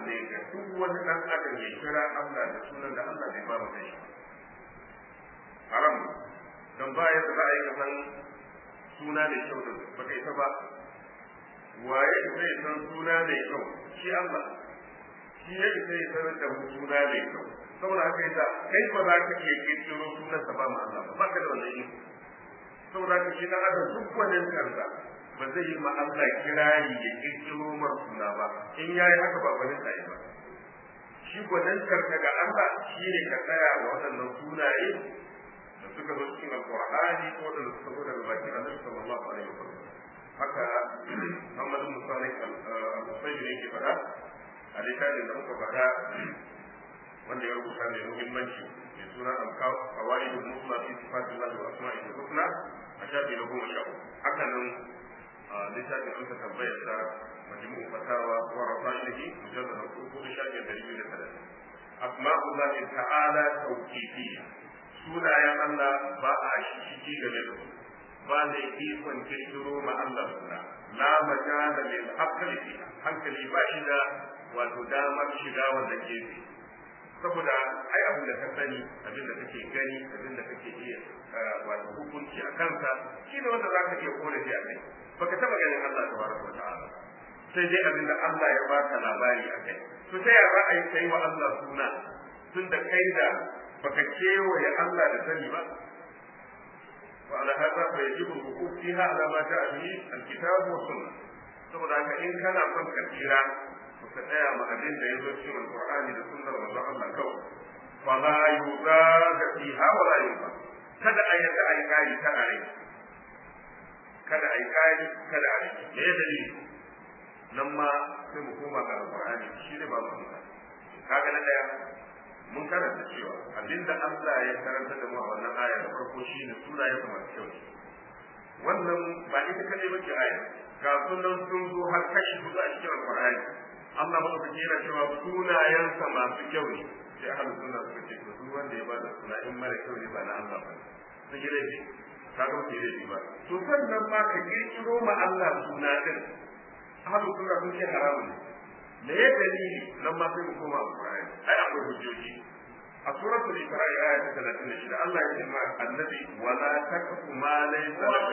ne ga duk wani dan adam ya kira Allah da sunan da Allah bai ba mu kai haram dan ba ya za a yi kasan suna mai kyau da ba kai ta ba waye zai san suna mai kyau shi Allah shi ya isa ya sanar da mu suna mai kyau saboda haka yasa kai ba za ka iya kirkiro sunan sa ba mu Allah ba ka da wannan iko saboda haka shi dan adam duk wannan kansa ba zai yi ma Allah kirari ya kirkiro mar suna ba in yayi haka ba gwanin sai ba shi gwanin karka ga Allah shi ne ka tsaya wa waɗannan sunaye da suka zo cikin alqur'ani ko da suka zo daga bakin Annabi sallallahu alaihi wasallam haka Muhammad bin Salih al-Usayd ne ke faɗa a littafin da muka faɗa wanda ya rubuta mai muhimmanci mai suna al-qawaid al-musla fi sifatillah wa asma'ihi al-husna a shafi na goma sha uku haka nan littafin an ka tambayar sa majmu fatawa wa rafa'ihi mujallad na uku da shafi da biyu da talatin asma'ullah ta'ala tawqifiyya sunayen Allah ba a shishigi game da su ba da ikon kirkiro ma Allah suna la majala lil aqli hankali ba shi da wato damar shiga wanda ke saboda ai abin da ka sani abin da kake gani abin da kake iya wato hukunci a kansa shi ne wanda za ka iya korafi a kai baka taba ganin Allah tabaraka wa ta'ala sai dai abin da Allah ya baka labari a kai to ta yaya za a yi kai wa Allah suna tun da kai da baka kewaye Allah da sani ba وعلى هذا فيجب الوقوف فيها على ما جاء به الكتاب والسنة saboda haka in kana son ka tsira ka tsaya ma abin da ya zo cikin alqur'ani da sunnar manzon Allah kawai fa la yuzaga fiha wa la yuba kada a yadda ai kai kada ai kada ai kai kada ai me ya dalili nan ma sai mu koma ga alqur'ani shi ne ba mu kaga na daya mun karanta cewa abinda Allah ya karanta da mu a wannan aya da farko shine sunayen sa masu kyau wannan ba ita kadai bace aya ga sunan sun zo har kashi hudu a cikin alqur'ani Allah ba ka kira cewa sunayen sa masu kyau ne sai ahlus sunna suka ce to duk wanda ya ba da suna in mara kyau ne ba na Allah ba sun yi laifi kaga ba laifi ba to sannan ma ka kirkiro ma Allah suna din ahlus sunna sun ce haramun ne me ya dalili nan ma sai mu koma alqur'ani ai akwai hujjoji a suratul isra'i aya ta 36 Allah ya ce ma annabi wala takfu ma laysa laka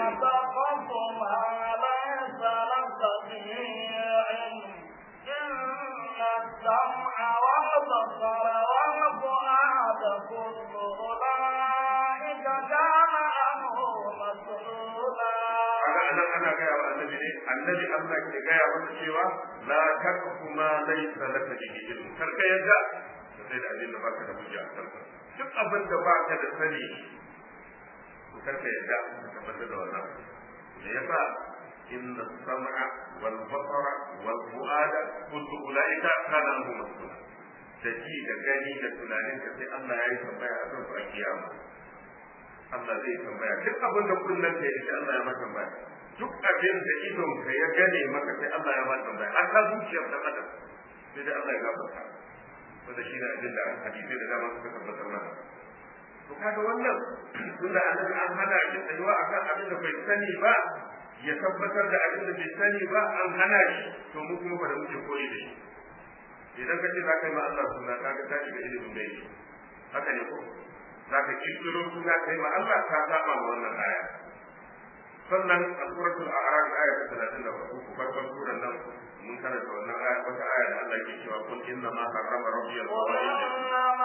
bihi ilm إن السمع والبصر والفؤاد كل أولئك كان عنه مسؤولا ana ana gaya wa annabi ne annabi Allah ke gaya masa cewa la takfu ma laysa laka bihi ilm kar ka yadda sai da abin da baka da hujja a kansa duk abin da baka da sani to kar ka yadda ka tabbatar da wannan me yasa inna sam'a wal basara wal fu'ada kullu ulaika kana anhu mas'ula da ji da gani da tunanin ka sai Allah ya yi tambaya a kan su a kiyama Allah zai tambaya duk abin da kullum ka yi sai Allah ya maka tambaya duk abin da idon ka ya gane maka sai Allah ya maka tambaya har ka zuciyar dan adam sai dai Allah ya gafarta wanda shi ne abin da hadisi da dama suka tabbatar mana to kaga wannan tunda annabi an hana shi tsayuwa akan abin da bai sani ba ya tabbatar da abin da bai sani ba an hana shi to mu kuma ba da muke koyi da shi idan ka ce za ka yi ma Allah suna kaga ka shiga ilimin gaibi haka ne ko za ka kirkiro suna ka yi ma Allah ka saba ma wannan aya sannan a suratul a'raf aya ta 34 farkon suran nan mun karanta wannan aya wata aya da Allah ke cewa kun inna ma harrama rabbi al-fawahish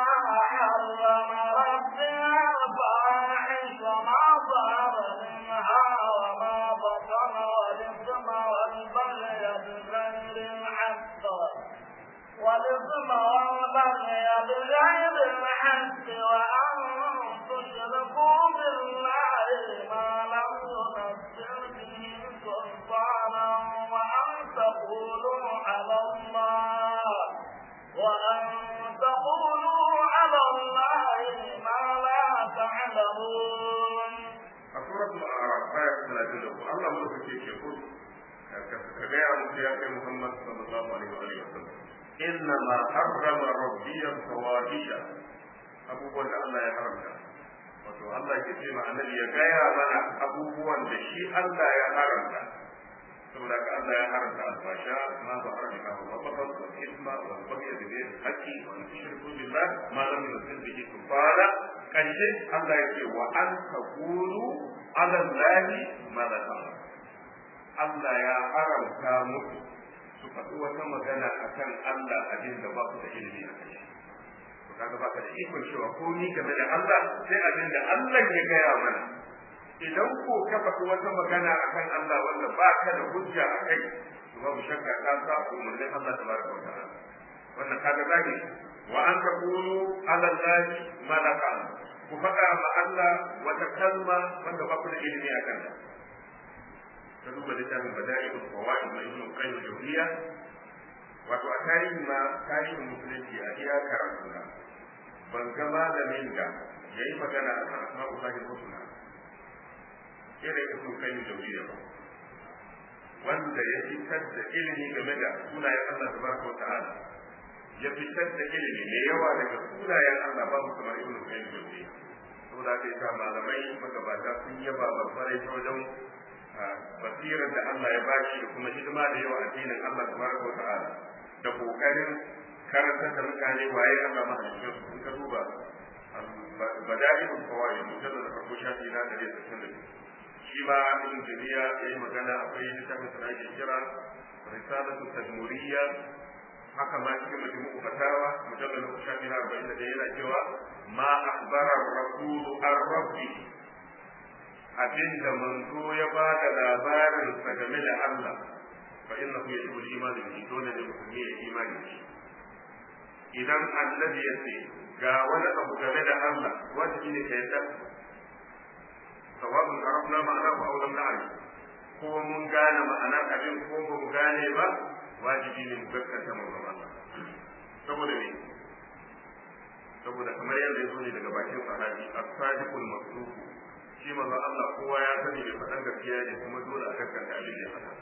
والإثم والبغي بغير الحق وأن تشركوا بالله ما لم ينزل به سلطانا وأن تقولوا على الله وأن تقولوا على الله ما لا تعلمون سورة الأعراف آية 33 الله ملك يقول كبير يا محمد صلى الله عليه وسلم إنما حرم ربي الفواحش abubuwan da Allah ya haramta wato Allah ke ce ma annabi ya gaya mana abubuwan da shi Allah ya haramta saboda ka Allah ya haramta albasha ma ba haramta ba ba ba الإثم والبغي بغير الحق وأن تشركوا بالله ما لم ينزل به سلطانا ƙarshe Allah ya ce wa an taqulu ala Allahi ma la ta'lamun Allah ya haramta muku su faɗi wata magana akan Allah abin da ba ku da ilimi a kai to kaga baka da ikon cewa ko ni game da Allah sai abin da Allah ya gaya mana idan ko ka faɗi wata magana akan Allah wanda ba ka da hujja a kai to babu shakka ka sa umarnin Allah tabaraka wa ta'ala wannan kaga zahiri wa an taqulu ala Allahi ma la ta'lamun ku faɗa ma Allah wata kalma wanda ba ku da ilimi a kanta ka duba littafin bada'iul qawaid na ibn qayyim jawziya wato a tarihi ma tarihin musulunci a iya karatu na ban ga malamin da ya yi magana a kan asma'ul lahi husna irin ibn qayyim jawziya ba wanda ya fitar da ilimi game da sunayen Allah tabaraka wa ta'ala ya fitar da ilimi mai yawa daga sunayen Allah babu kamar ibn qayyim jawziya saboda haka yasa malamai magabata sun yaba babbarai ta wajen basirar da Allah ya bashi da kuma hidima da yawa addinin Allah tabaraka wa ta'ala da kokarin karantar da mutane waye Allah mahalicin su kun ka duba bada'ilul fawaid mujallad da farko shafi na da yake shi ma ibn jamiya yayi magana akwai littafin da ake kira risalatu tadmuriyya haka ma cikin majmu'u fatawa mujallad da shafi na 41 yana cewa ma akhbara ar-rasul ar-rabbi abinda manzo ya ba da labarin sa game da Allah fa innahu yajibu al-iman bihi dole ne mutum ya yi imani da shi idan annabi ya ce ga wani abu game da Allah wajibi ne ka yadda sawabun arafna ma'ana ko aw lam na'lam ko mun gane ma'anar abin ko ba mu gane ba wajibi ne mu gaskata mu Allah saboda me saboda kamar yadda ya zo ne daga bakin sahabi as-sadiqul masduq shi manzo Allah kowa ya sani bai faɗan gaskiya ne kuma dole a gaskata abin da ya faɗa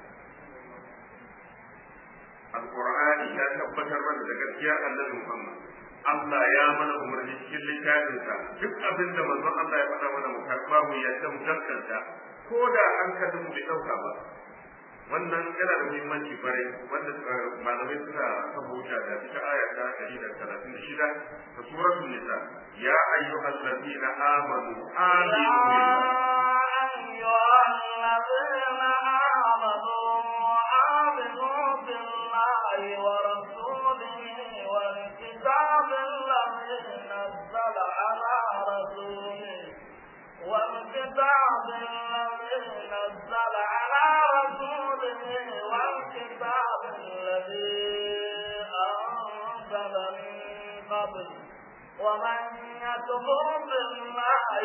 alqur'ani ya tabbatar mana da gaskiyar annabi Muhammad Allah ya mana umarni cikin littafinsa duk abin da manzon Allah ya faɗa mana mu karɓa mu yadda mu gaskata ko da an kada mu bai ɗauka ba wannan yana da muhimmanci kwarai wanda malamai suna kafa wuta da ita aya ta ɗari da talatin da shida ta suratul nisa ya ayyuhal ladina amanu aminu أيها الذين آمنوا آمنوا بالله ورسوله والكتاب الذي نزل على رسوله والكتاب الذي نزل على رسوله والكتاب الذي أنزل من قبل ومن يكفر بالله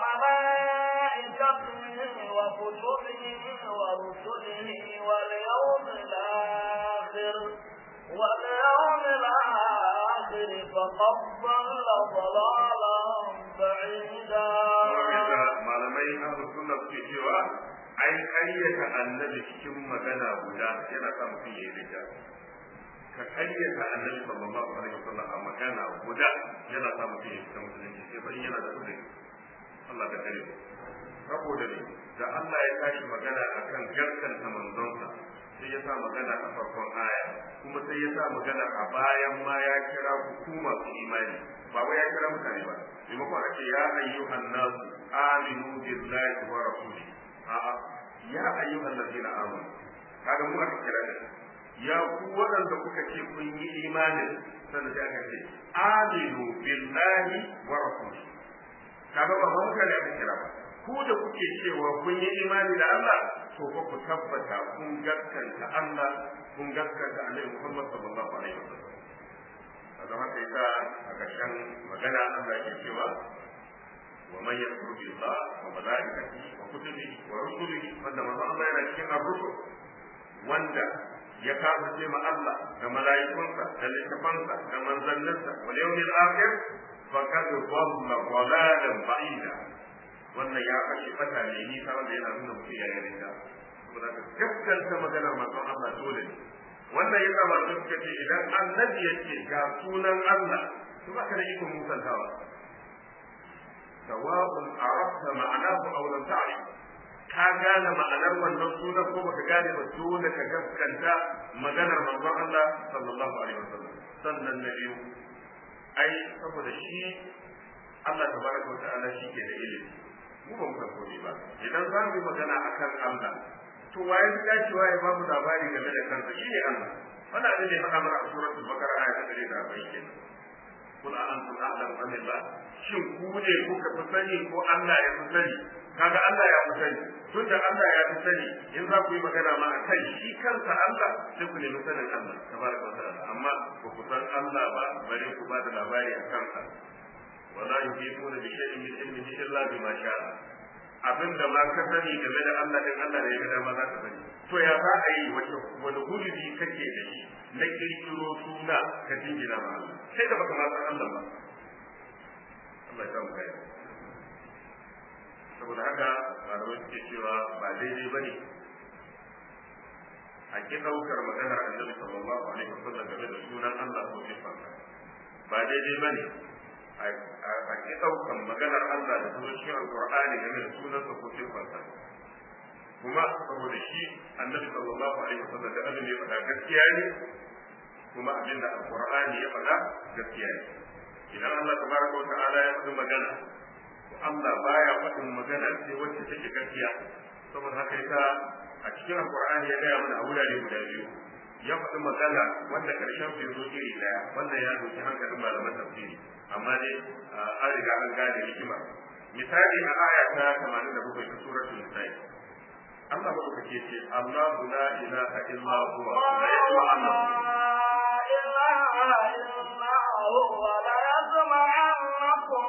وملائكته وكتبه ورسله واليوم الآخر واليوم الآخر فقد ضل ضلالا بعيدا malamai ahlus sunna suke cewa ai ƙaryata annabi cikin magana guda yana sa mutum ya yi rija ka ƙaryata annabi sallallahu alaihi wasallam a magana guda yana sa mutum ya fita musulunci sai bari yana da uzuri Allah ka kare saboda ne da Allah ya tashi magana akan gaskanta manzonsa sai ya sa magana a farkon aya kuma sai ya sa magana a bayan ma ya kira hukuma su imani ba wai ya kira mutane ba maimakon a ce ya ayyuhan nasu aminu billahi wa rasuli a'a ya ayyuhan ladina amanu kaga mu aka kira da ya ku waɗanda kuka ce kun yi imanin sannan sai aka ce aminu billahi wa rasuli kaga ba mutane aka kira ba ku da kuke cewa kun yi imani da Allah to fa ku tabbata kun gaskanta Allah kun gaskanta Annabi Muhammad sallallahu alaihi wasallam kaga haka yasa a ƙarshen magana Allah yake cewa wa man yakfur billah wa malaikatihi wa kutubihi wa rusulihi wanda manzo Allah yana cikin ar-rusul wanda ya kafirce ma Allah da mala'ikunsa da littafansa da manzanninsa wal yawmil akhir faqad dhalla dhalalan ba'ida wannan ya kashe fata ne ni tare da yana nuna mutum ya yi da saboda ka gaskanta maganar manzon Allah dole ne wannan ya sa masu suka ce idan annabi ya ce ga sunan Allah to ba ka da ikon musantawa sawa'un arabta ma'anahu aw lam ta'rif ka gane ma'anar wannan sunan ko baka gane ba dole ka gaskanta maganar manzon Allah sallallahu alaihi wasallam sannan na biyu ai saboda shi Allah tabaraka wa ta'ala shi ke da ilimi mu ba mu san komai ba idan za mu yi magana akan Allah to waye fi dacewa ya babu labari game da kansa shi ne Allah wannan abin da ya faɗa mana a suratul bakara aya ta 140 kenan kul a antum a'lamu am Allah shin ku ne kuka fi sani ko Allah ya fi sani kaga Allah ya fi sani tun da Allah ya fi sani in za ku yi magana ma akan shi kansa Allah sai ku nemi sanin Allah tabaraka wa ta'ala amma ba ku san Allah ba bare ku ba da labari a kansa wala yuhituna bi shay'in min ilmihi illa bima sha'a abinda ma ka sani game da Allah din Allah ne ya ga dama za ka sani to ya za a yi wace wani gurbi kake da shi na kirkiro suna ka jingina ma Allah sai da baka ma san Allah ba Allah ya samu kai saboda haka malamai suke cewa ba daidai bane a ki daukar maganar Annabi sallallahu alaihi wasallam game da sunan Allah ko sifarsa ba daidai bane a ki daukan maganar Allah da kuma cikin Alqur'ani game da sunansa ko sifarsa kuma saboda shi annabi sallallahu alaihi wasallam da abin da ya faɗa gaskiya ne kuma abin da alqur'ani ya faɗa gaskiya ne idan Allah tabaraka wa ta'ala ya faɗi magana to Allah baya faɗin magana sai wacce take gaskiya saboda haka yasa a cikin alqur'ani ya gaya mana a wurare guda biyu ya faɗi magana wanda ƙarshen su zo iri ɗaya wannan ya doki hankalin malaman tafsiri amma dai an riga an gane hikima misali a aya ta 87 ta suratul nisa'i Allah madaukake ce Allahu la ilaha illa huwa la yasma'u ilaha illa huwa la yasma'annakum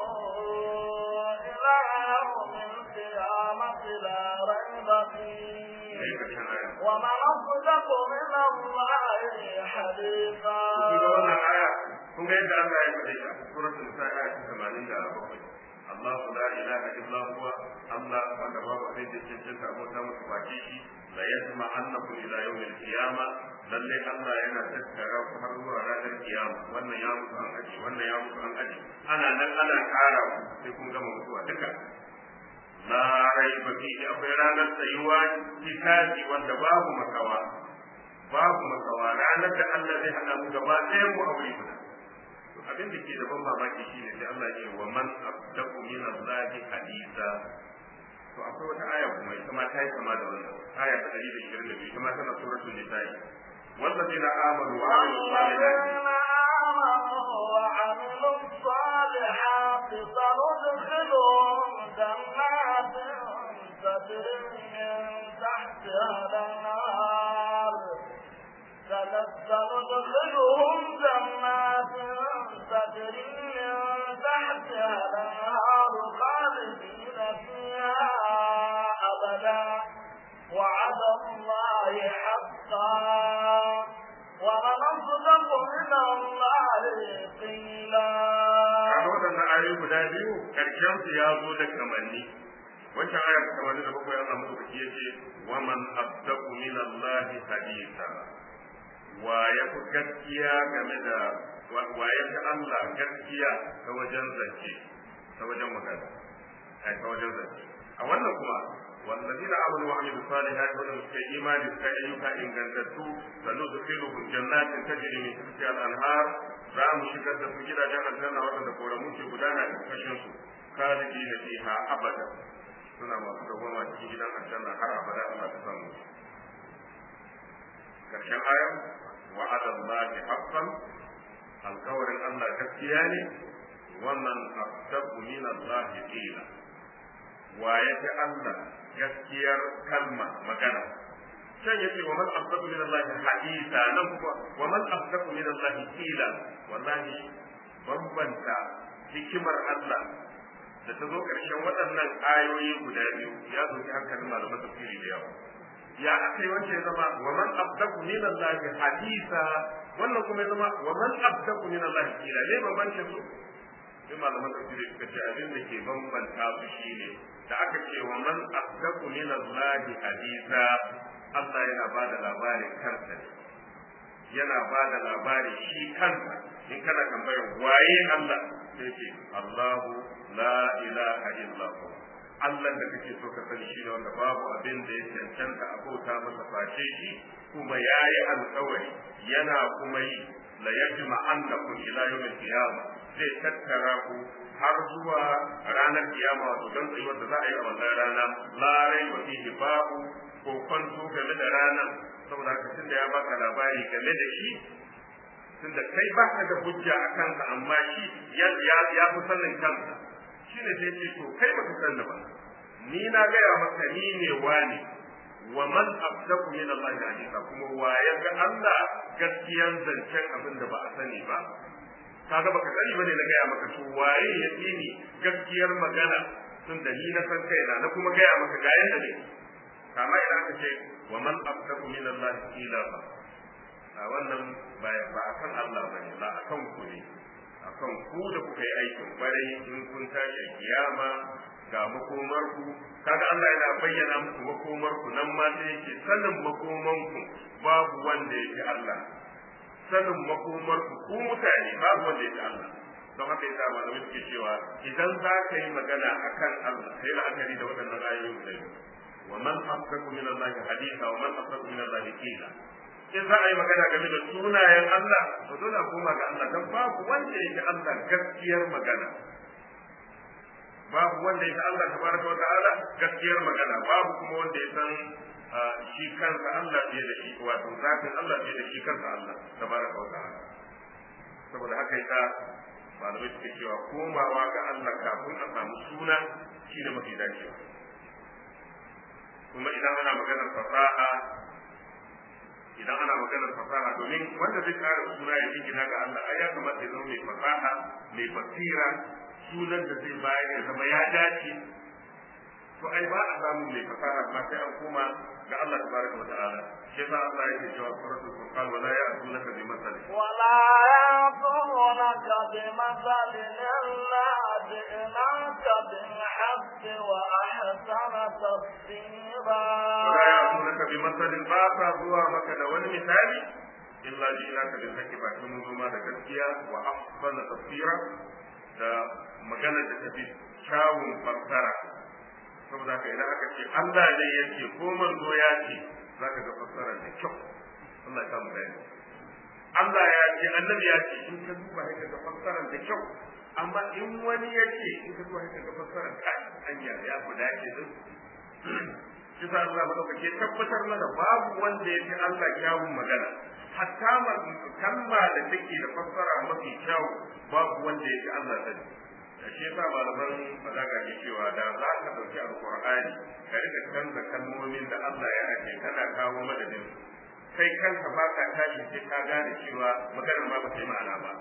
ila yawmil qiyamati la rayba fihi ومن أصدق من الله حديثا kun ga yadda Allah ya faɗe ta suratul nisa aya ta 87 Allah la ilaha illa huwa Allah wanda babu abin da ke cinta abota musu baki shi la yasma annakum ila yawmil qiyama lalle Allah yana tattara ku har zuwa ranar kiyama wannan ya mutu an aji wannan ya mutu an aji ana nan ana kara ku sai kun gama mutuwa duka la raiba fihi akwai ranar tsayuwa kitabi wanda babu makawa babu makawa ranar da Allah zai hada mu gaba ɗayan mu a wuri guda abin da ke da ban mamaki shine sai Allah ya ce wa man abdaku min Allah hadisa to akwai wata aya kuma ita ma ta yi kama da wannan aya ta 122 ita ma tana suratul nisa'i والذين آمنوا وعملوا الصالحات وعملوا الصالحات سندخلهم جنات تجري من تحتها الأنهار سندخلهم جنات تجري من تحتها الأنهار خالدين فيها أبدا وعد الله حقا ومن أصدق من الله قيلا kaga waɗannan ayoyi guda biyu ƙarshen su ya zo da kamanni wancan aya ta kamanni da bakwai Allah madaukaki ya ce wa man abdaku min Allah hadisa wa ya fi gaskiya game da wa ya fi Allah gaskiya ta wajen zance ta wajen magana ai ta wajen zance a wannan kuma والذين آمنوا وعملوا الصالحات ولم في إيمان كأيها إن كنتم سندخلهم جنات تجري من تحتها الأنهار za mu shigar da su gidajen aljanna waɗanda koramu ke gudana a ƙarƙashin su khalidi na fiha abada suna masu dawama cikin gidan aljanna har abada Allah ta samu karshen aya wa'ada Allah haqqan alƙawarin Allah gaskiya ne wannan asdaqu min Allah qila wa yafi Allah gaskiyar kalma magana can yace wa man asdaqu min Allah hadisa nan kuwa wa man asdaqu min Allah qila wallahi bambanta hikimar Allah da ta zo ƙarshen waɗannan ayoyi guda biyu ya zo hankalin malaman tafsiri da yawa ya aka yi wancan ya zama wa man asdaqu min Allah hadisa wannan kuma ya zama wa man asdaqu min Allah qila ne bambancin su sai malaman tafsiri suka ce abin da ke bambanta su shine da aka ce wa man asdaqu min Allah hadisa Allah yana ba da labarin kansa ne yana ba da labarin shi kansa in kana tambayar waye Allah sai ce Allahu la ilaha illa hu Allah da kake so ka sani shi ne wanda babu abin da ya cancanta a bauta masa face shi kuma yayi alƙawari yana kuma yi la yajma annakum ila yawmil qiyamah zai tattara ku har zuwa ranar kiyama wato don tsayuwar da za a yi a wannan rana larai wa fihi babu ko kwanto game da ranar saboda haka tunda ya baka labari game da shi tunda kai baka da hujja a kanka amma shi ya ya fi sanin kansa shine sai ce to kai baka san ba ni na gaya maka ni ne wani wa man abdaku min Allah hadisa kuma wa ya ga Allah gaskiyan zancen abin da ba a sani ba kaga baka sani bane na gaya maka to waye ya ni gaskiyar magana tun da ni na san kaina na kuma gaya maka ga yanda ne kama idan aka ce wa man abdaku min Allah ila ba a wannan ba akan Allah bane ba akan ku ne akan ku da kuka yi aikin kwarai in kun tashi kiyama ga makomarku kaga Allah yana bayyana muku makomarku nan ma sai yake sanin makomanku babu wanda yake Allah sanin makomarku ku mutane babu wanda yake Allah don haka yasa malamai suke cewa idan za ka yi magana akan Allah sai la'akari da waɗannan ayoyi guda biyu wa man afsaku min Allah haditha wa man afsaku min Allah qila in za a yi magana game da sunayen Allah to dole a koma ga Allah dan babu wanda yake Allah gaskiyar magana babu wanda ya san Allah tabaraka wa ta'ala gaskiyar magana babu kuma wanda ya san shi kansa Allah fiye da shi wato zatin Allah fiye da shi kansa Allah tabaraka wa ta'ala saboda haka yasa malamai suke cewa komawa ga Allah kafin a samu suna shine mafi dacewa kuma idan ana maganar fasaha idan ana maganar fasaha domin wanda zai kara suna ya jingina ga Allah ai ya kamata ya zama mai fasaha mai basira sunan da zai bayar ya zama ya dace to ai ba a samu mai fasaha ba sai an koma ga Allah tabaraka wa ta'ala shi yasa Allah yake cewa suratul furqan wala ya'tunaka bi masal ولا يأتونك بمثل إلا جئناك بالحق وأحسن تفسيرا wala ya'tunaka bi masal ba sa zuwa maka da wani misali illa ji'naka bil haqqi ba kun zo ma da gaskiya wa ahsana tafsira da magana da tafi kyawun fassara saboda haka idan aka ce Allah ne yake ko manzo ya ce zaka ga fassara da kyau Allah ya samu gani Allah ya ce annabi ya ce in ka duba sai ga fassarar da kyau amma in wani ya ce in ka duba sai ga fassarar ka anya ya fi dace din shi sa Allah madaukake tabbatar mana babu wanda ya fi Allah kyawun magana hatta kalma da take da fassara mafi kyawu babu wanda ya fi Allah sani da shi yasa malaman balaga ke cewa da za ka dauki alqur'ani ka rika canza kalmomin da Allah ya ake kana kawo madadin kai kanka ba ka tashi sai ka gane cewa maganar ma ba ta yi ma'ana ba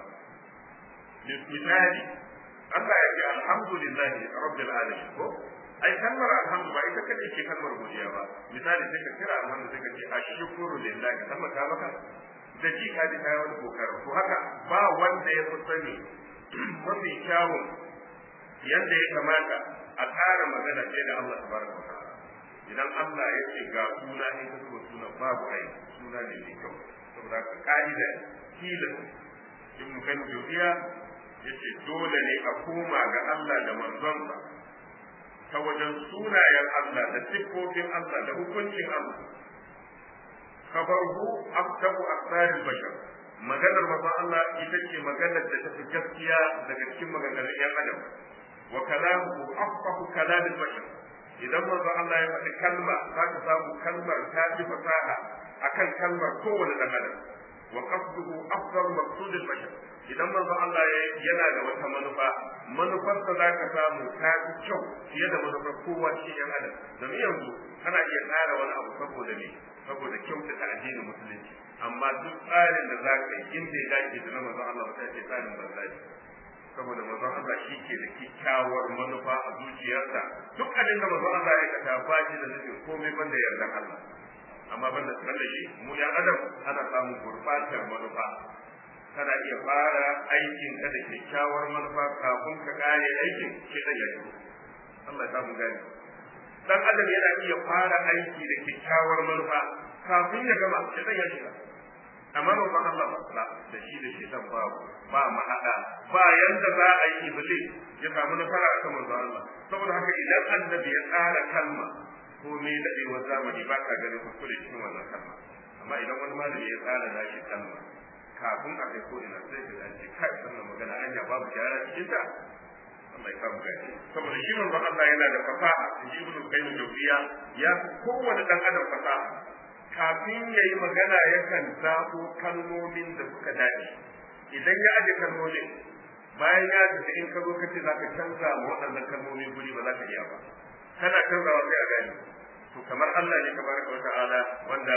misali Allah ya ce alhamdulillahi rabbil alamin ko ai kalmar alhamdu ba ita kadai ce kalmar godiya ba misali sai ka kira alhamdu sai ka ce ashkuru lillahi kalmar ta maka da ji ka ji kai wani kokarin to haka ba wanda ya fi sani mafi kyawun yadda ya kamata a ƙara magana ce da Allah tabaraka wa ta'ala idan Allah ya ce ga suna in ka so suna babu ai suna ne mai kyau saboda ka ka'ida tilas in mu kan juriya yace dole ne a koma ga Allah da manzonsa ta wajen sunayen Allah da siffofin Allah da hukuncin Allah kafarhu aftabu asrarul bashar maganar manzon Allah ita ce maganar da tafi gaskiya daga cikin maganganun yan adam wa kalamuhu afqahu kalamil bashar idan manzon Allah ya faɗi kalma za ka samu kalmar ta fi fasaha akan kalmar kowane dan adam wa qasduhu afdal maqsudil bashar idan manzon Allah ya yana da wata manufa manufarsa za ka samu ta fi kyau fiye da manufar kowa cikin yan adam domin yanzu ana iya tsara wani abu saboda me saboda kyautata addinin musulunci amma duk tsarin da za ka yi in bai dace da na manzon Allah ba sai ce tsarin banza ne saboda manzon Allah shi ke da kyakkyawar manufa a zuciyarsa duk abin da manzon Allah ya aikata ba shi da nufin komai banda yardan Allah amma banda banda shi mu ya adam ana samun gurbatar manufa kana iya fara aikin ka da kyakkyawar manufa kafin ka kare aikin shi da ya Allah ya samu gani dan adam yana iya fara aiki da kyakkyawar manufa kafin ya gama shi da ya shiga amma ba Allah ba da shi da shi dan babu ba mahada ba yanda za a yi iblis ya samu nasara a kan manzo Allah saboda haka idan annabi ya tsara kalma ko me dadewa zamani ba ka ganin kuskure cikin wannan kalma amma idan wani malami ya tsara nashi kalma kafin a kai ko ina sai ka ce kai wannan magana anya babu gyara cikin ta Allah ya samu gani saboda shi manzo Allah yana da fasaha shi ibn qayyim jawziya ya kowane dan adam fasaha kafin yayi magana yakan zabo kalmomin da suka dace idan ya aje kalmomin bayan ya tafi in ka zo kace zaka canza ma waɗannan kalmomin guri ba za ka iya ba kana canzawa sai a gani to kamar Allah ne tabaraka wa ta'ala wanda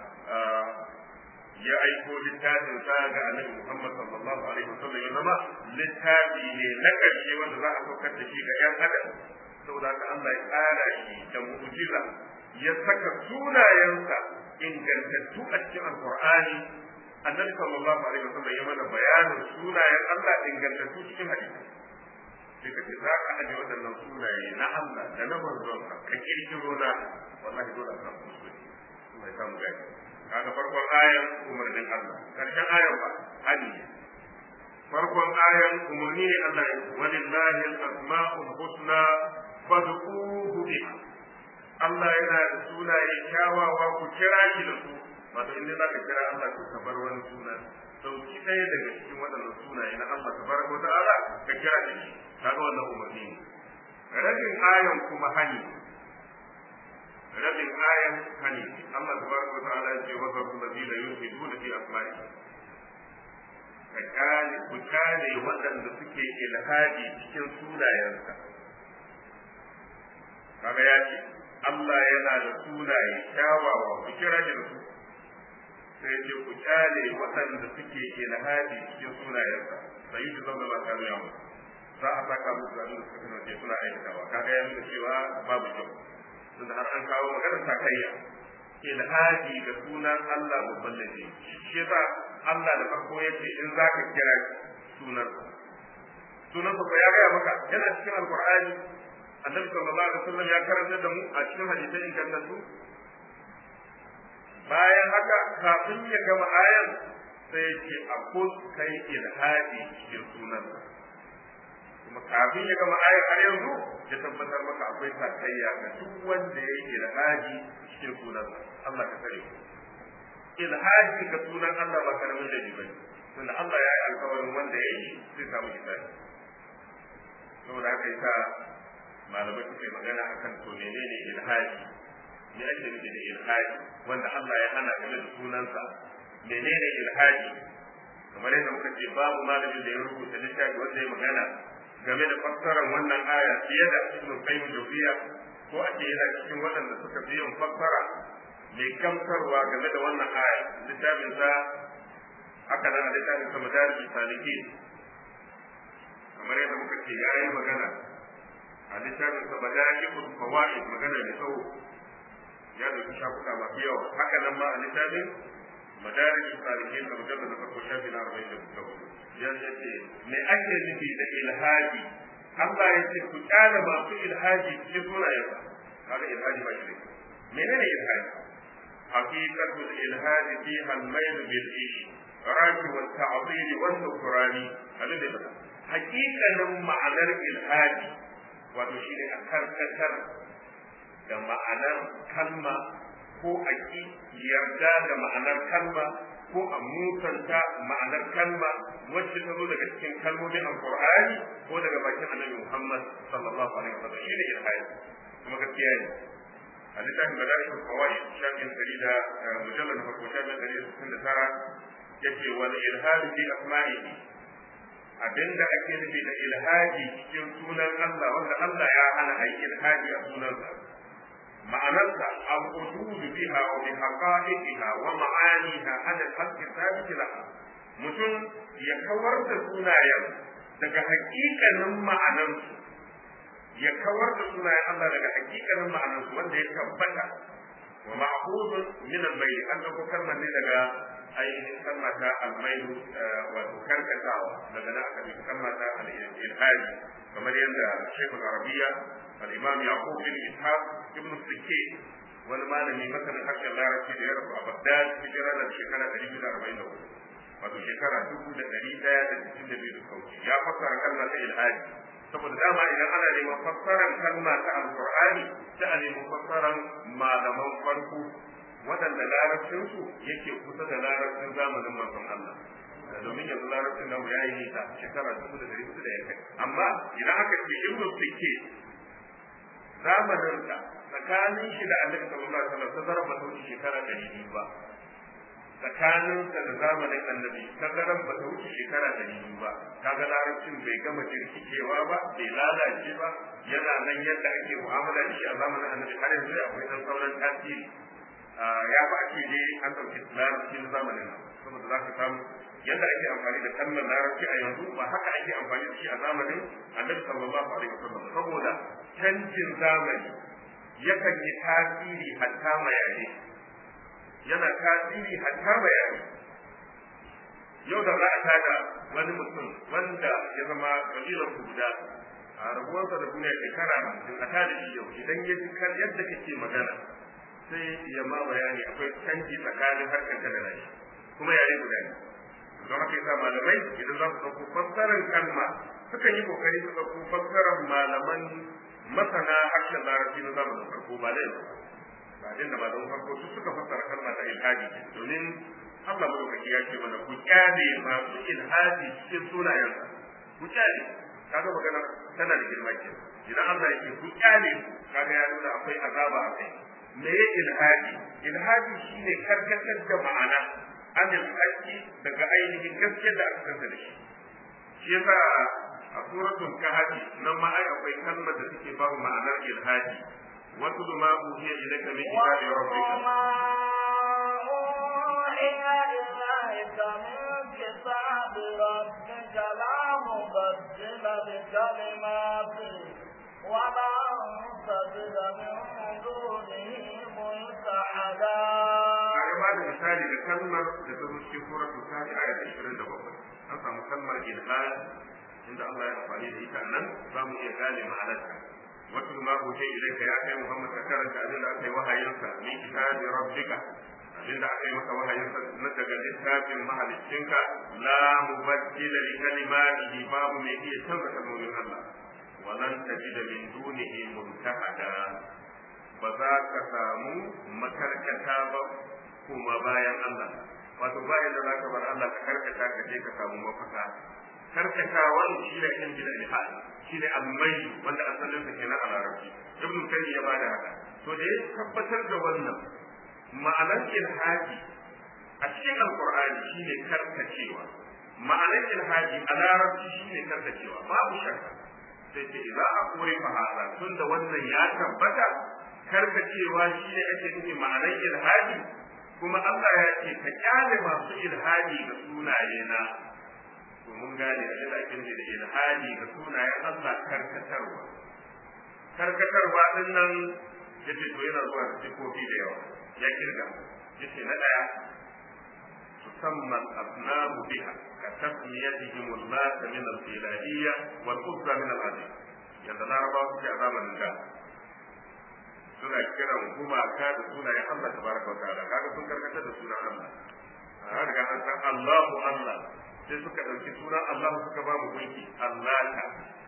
ya aiko littafin sa ga annabi Muhammad sallallahu alaihi wasallam ya zama littafi ne na ƙarshe wanda za a saukar da shi ga ƴan adam saboda haka Allah ya tsara shi da mu'jiza ya saka sunayensa ingantattu a cikin alqur'ani annabi sallallahu alaihi wasallam ya mana bayanin sunayen Allah ingantattu cikin hadisi sai ka ce za ka aje waɗannan sunaye na Allah da na manzonsa ka kirkiro na wallahi dole a samu kuskure Allah ya samu gani kaga farkon ayan umarnin Allah karshen ayan ba hadi farkon ayan umarni ne Allah ya walillahi al-asma'ul husna fad'uhu biha Allah yana da sunaye kyawawa ku kira shi da su wato inda za ka kira Allah to ka bar wani suna dauki ɗaya daga cikin waɗannan sunaye na Allah tabaraka wa ta'ala ka kira shi kaga wannan umarni ne rabin ayan kuma hani rabin ayan hani Allah tabaraka wa ta'ala ya ce wa zarfu ladina yulhiduna fi asma'i ka kale ku kale waɗanda suke ilhadi cikin sunayensa kaga ya ce Allah yana da sunaye kyawawa ku kira shi da su sai ce ku kale waɗanda suke ilhadi cikin sunayensa sai yi zama ba kanu ya mutu za a saka musu abin da suka kasance suna aikatawa kaga ya nuna cewa babu kyau tunda har an kawo maganar sakayya ilhadi da sunan Allah babban laifi shi yasa Allah da farko yace in zaka kira sunan sunan ba ya gaya maka yana cikin alqur'ani annabi sallallahu alaihi wasallam ya karanta da mu a cikin hadisai ingantattu bayan haka kafin ya gama ayan sai ya ce akul kai ilhadi cikin sunan kuma kafin ya gama ayar har yanzu ya tabbatar maka akwai sakayya ga duk wanda ya yi ilhaji cikin sunan Allah ka sani ilhaji ga sunan Allah ba karamin da bane tunda Allah ya yi alkawarin wanda ya yi zai samu hisabi saboda haka yasa malamai suke magana akan to menene ilhaji me ake nufi da ilhaji wanda Allah ya hana game da sunansa menene ilhaji kamar yadda muka ce babu malamin da ya rubuta littafi wanda ya magana game da fassarar wannan aya fiye da ibn qayyim jawziya ko ake yana cikin waɗanda suka fi yin fassara mai gamsarwa game da wannan aya littafin sa haka nan a littafin sa madarij saliki kamar yadda muka ce ya yi magana a littafin sa madarij fawaid magana da tsawo ya dauki shafuka masu yawa haka nan ma a littafin madarij salikin da mujallad na farko shafi na 44 ya ce me ake nufi da ilhaji Allah ya ce ku kyale masu ilhaji cikin sunayensa kaga ilhaji ba shi menene ilhaji haqiqatu ilhaji fi al-mayl bil ishraq wa ta'dil wa nukrani abin da bada haqiqanin ma'anar ilhaji wato shine a karkatar da ma'anar kalma ko a ki yarda da ma'anar kalma ko a musanta ma'anar kalma wacce ta zo daga cikin kalmomin alqur'ani ko daga bakin annabi Muhammad sallallahu alaihi wasallam shine ilhadi kuma gaskiya ne a littafin madarik al-qawaid shafin dari da mujallal farko shafin dari da sittin da tara yace wal ilhadi fi asma'ihi abinda ake nufi da ilhadi cikin sunan Allah wanda Allah ya hana a yi ilhadi a sunansa معناتها الحدود بها وبحقائقها ومعانيها على الحق الثابت لها mutum ya kawar da sunayen daga hakikanin ma'anansu ya kawar da sunayen Allah daga hakikanin ma'anansu wanda ya tabbata wa ma'khudun min al-mayl an dauko kalmar ne daga ainihin kalma ta al-mayl wato karkatawa daga nan aka ɗauki kalma ta al-ilhadi kamar yadda Sheikhul Arabiya al-Imam Yaqub bin Ishaq ibn Sikke wani malami masanin harshen Larabci da ya rasu a Baghdad hijira da shekara 244 wato shekara dubu da ɗari ɗaya da cikin da biyu da kauci ya fassara kalma ta ilhadi saboda dama idan ana neman fassarar kalma ta alqur'ani sai a nemi fassarar malaman farko waɗanda larabcinsu yake kusa da larabcin zamanin manzon Allah domin yanzu larabcin namu ya yi nisa shekara dubu da dari hudu da ya kai amma idan aka ce ibn sikke zamaninsa tsakanin shi da annabi sallallahu alaihi wasallam tazarar ba ta wuce shekara ɗari biyu ba tsakaninsa da zamanin annabi tazarar ba ta wuce shekara ɗari biyu ba kaga larabcin bai gama jirkicewa ba bai lalace ba yana nan yadda ake mu'amala da shi a zamanin annabi har yanzu akwai dan sauran tasiri ya ba ake dai an ɗauki larabci na zamanin nan saboda za ka samu yadda ake amfani da kalmar larabci a yanzu ba haka ake amfani da shi a zamanin annabi sallallahu alaihi wasallam saboda canjin zamani yakan yi tasiri hatta mayare yana tasiri hatta mayare yau da za a tada wani mutum wanda ya zama kabilar guda a rabuwarsa da duniya shekara hamsin a tada shi yau idan ya ji kan yadda kake magana sai ya ma bayani akwai canji tsakanin harkar da nashi kuma yare guda ne don haka yasa malamai idan za su ɗauko fassarar kalma sukan yi kokari su ɗauko fassarar malaman masana harshen larabci na zamanin farko ba da yau ba din da malaman farko su suka fassara kalma ta ilhadi domin Allah madaukaki ya ce mana ku kyale masu ilhadi cikin sunayensa ku kyale kaga magana tana da girma ke idan Allah yake ku kyale kaga ya nuna akwai azaba a kai me ya ilhadi ilhadi shine karkatar da ma'ana anil haqqi daga ainihin gaskiyar da aka kasa da shi shi yasa a suratul kahfi nan ma ai akwai kalmar da take ba mu ma'anar ilhadi wasu ma uhiya ilayka min kitabi rabbika كتاب ربك لا مبدل لكلماته ولا تجد من دونه ملتحدا ba da misali da kalmar da ta zo cikin suratul kafi ayat 27 an samu kalmar ilhad inda Allah ya amfani da ita nan za mu iya gane ma'anarta wato ma ko sai idan ka ya kai Muhammad ka karanta abin da aka yi wahayinsa min kitabi rabbika abin da aka yi maka wahayinsa na daga littafin mahaliccinka la mubaddila li kalimatihi babu mai iya canza kalmomin Allah walan tajida min dunihi multahada ba za ka samu makarkata ba kuma bayan Allah wato bayan da zaka bar Allah ka karkata ka je ka samu mafaka karkata wani shi ne kan gida ilhad shi ne almai wanda asalin sa kenan a larabci ibnu kayyim ya bada haka to da ya tabbatar da wannan ma'anar ilhadi a cikin alqur'ani shine karkacewa ma'anar ilhadi a larabci shine karkacewa babu shakka sai ce idza aquri fa hada tunda wannan ya tabbata karkacewa shine ake nufi ma'anar ilhadi kuma Allah ya ce ka kyale masu ilhadi ga sunaye na to mun gane abin da ake nufi da ilhadi ga sunayen Allah karkatarwa karkatarwa din nan yace to yana zuwa da sifofi da yawa ya kirga yace na daya tusamma al-abnamu biha ka tasmiyatihim Allah min al-ilahiyya wal uzza min al-azim yanda larabawa suke a zamanin da suna kiran gumaka da sunayen Allah tabaraka wa ta'ala kaga sun karkatar da sunan Allah a riga an san Allahu Allah sai suka dauki sunan Allah suka ba mu gunki Allah ta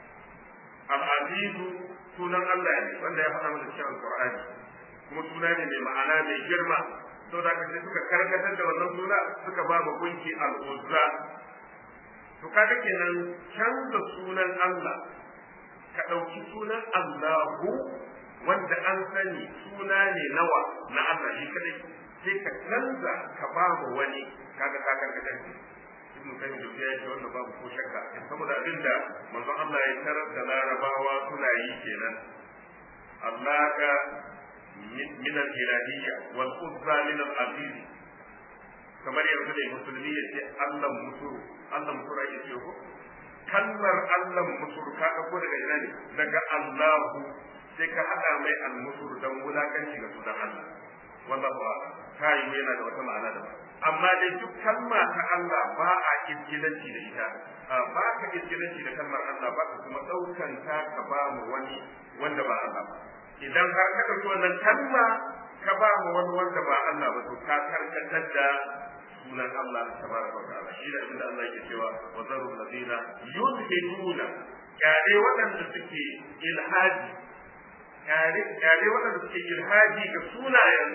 al-azizu sunan Allah ne wanda ya faɗa mana cikin alqur'ani kuma suna ne mai ma'ana mai girma to da sai suka karkatar da wannan suna suka ba mu gunki al-uzza to kaga kenan canza sunan Allah ka ɗauki sunan Allahu wanda an sani suna ne nawa na Allah shi kadai sai ka canza ka ba mu wani kaga ka karkata shi ibn kayyim da ya ce wannan babu ko shakka saboda abinda manzon Allah ya tarar da larabawa suna yi kenan Allah ka min al-ilahiyya wal uzza min al-aziz kamar yanzu da musulmi ya ce Allah musuru Allah musuru ake ce ko kalmar Allah musuru ka ko daga ina ne daga Allahu sai ka haɗa mai almusur don wulakanci ga sunan Allah wallahu a'lam kai yana da wata ma'ana da amma dai duk kalma ta Allah ba a kirkilanci da ita ba ka kirkilanci da kalmar Allah ba ka kuma ɗaukan ta ka ba mu wani wanda ba Allah ba idan har ka ɗauki wannan kalma ka ba mu wani wanda ba Allah ba to ka karkatar da sunan Allah tabaraka wa ta'ala shi da inda Allah yake cewa wa zarul ladina yulhiduna kyale waɗanda suke ilhadi kyale waɗanda suke ilhaji ga sunayen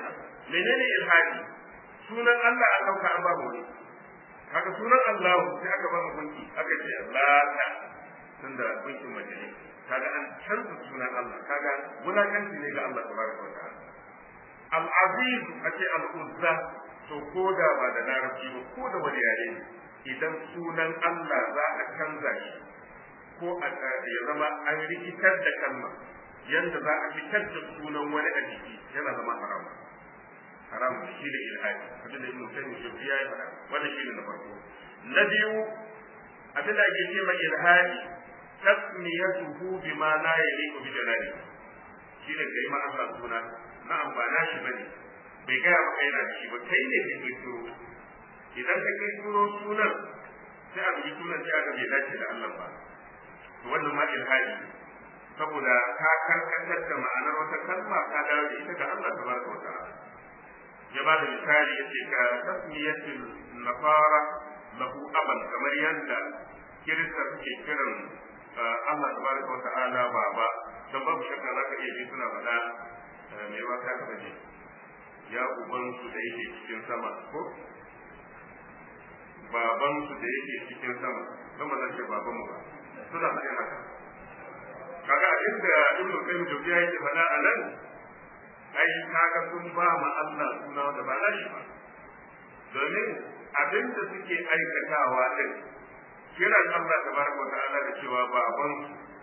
menene ilhadi sunan Allah a dauka an babu wani kaga sunan Allah sai aka ba gunki aka ce lata tunda gunkin mace ne kaga an canza sunan Allah kaga wulakanci ne ga Allah tabaraka wa ta'ala al-aziz ake al-uzza to ko da ba da larabci ba ko da wani yare ne idan sunan Allah za a canza shi ko a ya zama an rikitar da kalma yanda za a fitar da sunan wani a jiki yana zama haram haram shi da ilhadi abin da ibnu tayyib shi ya yi fada wannan shi ne na farko na biyu abin da ake ce ma ilhadi tasmiyatuhu bima la yaliqu bi jalali shi ne kai ma Allah suna na amfana shi bane bai gaya maka yana da shi ba kai ne kai kirkiro idan ka kirkiro sunan sai a bi sunan sai aka bai dace da Allah ba to wannan ma ilhadi saboda ka karkatar da ma'anar wata kalma ka dawo da ita ga Allah tabaraka wa ta'ala ya ba da misali yace ka tasmiyatul nafara lahu aban kamar yanda kirista suke kiran Allah tabaraka wa ta'ala baba dan babu shakka zaka iya ji suna faɗa me ba ka ka baje ya uban su da yake cikin sama ko baban su da yake cikin sama don ba zan ce baban mu ba suna faɗin haka kaga inda ibnu qayyim jawziya yake faɗa a nan ai kaga sun ba ma Allah suna wanda ba nashi ba domin abin da suke aikatawa din kiran Allah tabaraka wa ta'ala da cewa baban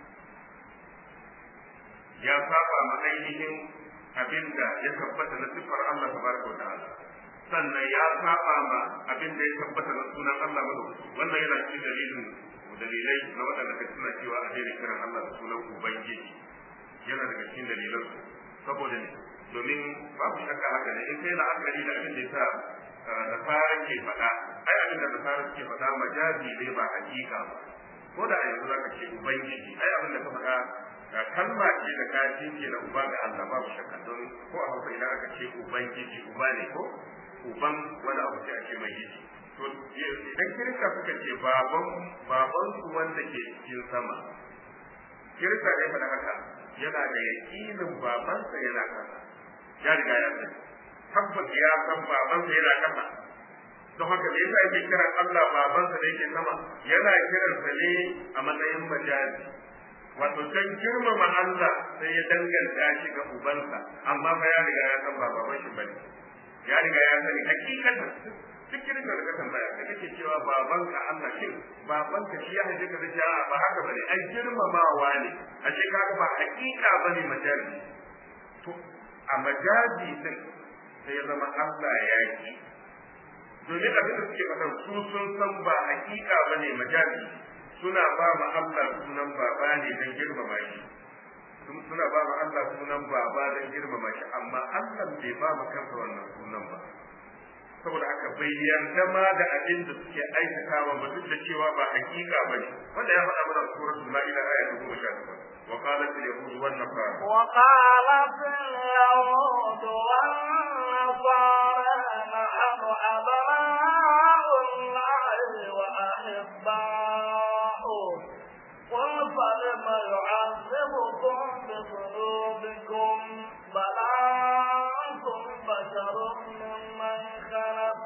ya saba ma ainihin abin da ya tabbata na sifar Allah tabaraka wa ta'ala sannan ya saba ma abin da ya tabbata na sunan Allah madaukaki wannan yana cikin dalilin dalilai na waɗanda ka suna cewa a daina kiran Allah da sunan Ubangiji yana daga cikin dalilan saboda ne domin babu shakka haka ne in kai la'akari da abin da ya sa nasara ke faɗa ai abin da nasara ke faɗa majazi ne ba hakika ba ko da a yanzu za ka ce Ubangiji ai abin da ka faɗa kalma ce da ka jinke na uba ga Allah babu shakka don ko a hausa idan aka ce Ubangiji uba ne ko uban wani abu sai a ce mai giji to idan kirista suka ce baban baban su wanda ke cikin sama kirista ne faɗa haka yana da yaƙinin babansa yana kasa ya riga ya sani tabbas ya san babansa yana kasa don haka me yasa yake kiran Allah babansa da yake sama yana kiransa ne a matsayin majazi wato can girmama Allah sai ya danganta shi ga ubansa amma fa ya riga ya san ba baban shi bane ya riga ya sani hakikatan duk irin da ka tambaya da kake cewa baban ka Allah shin baban ka shi ya haife ka da cewa ba haka bane ai girmamawa ne a ce kaga ba hakika bane majazi to a majazi din sai ya zama Allah ya yi domin abin da suke faɗa su sun san ba hakika bane majazi suna ba ma Allah sunan baba ne don girmama shi suna ba ma Allah sunan baba don girmama shi amma Allah bai ba mu kansa wannan sunan ba saboda haka bai yarda ma da abin da suke aikatawa ba duk da cewa ba hakika ba ne wanda ya faɗa mana suratul ma'ida aya ta goma sha takwas wa qalat al yahud wan nasara wa qalat al yahud wan nasara nahnu abna'u allahi wa ahibba'u قل فلم يعذبكم بذنوبكم بل أنتم بشر ممن خلق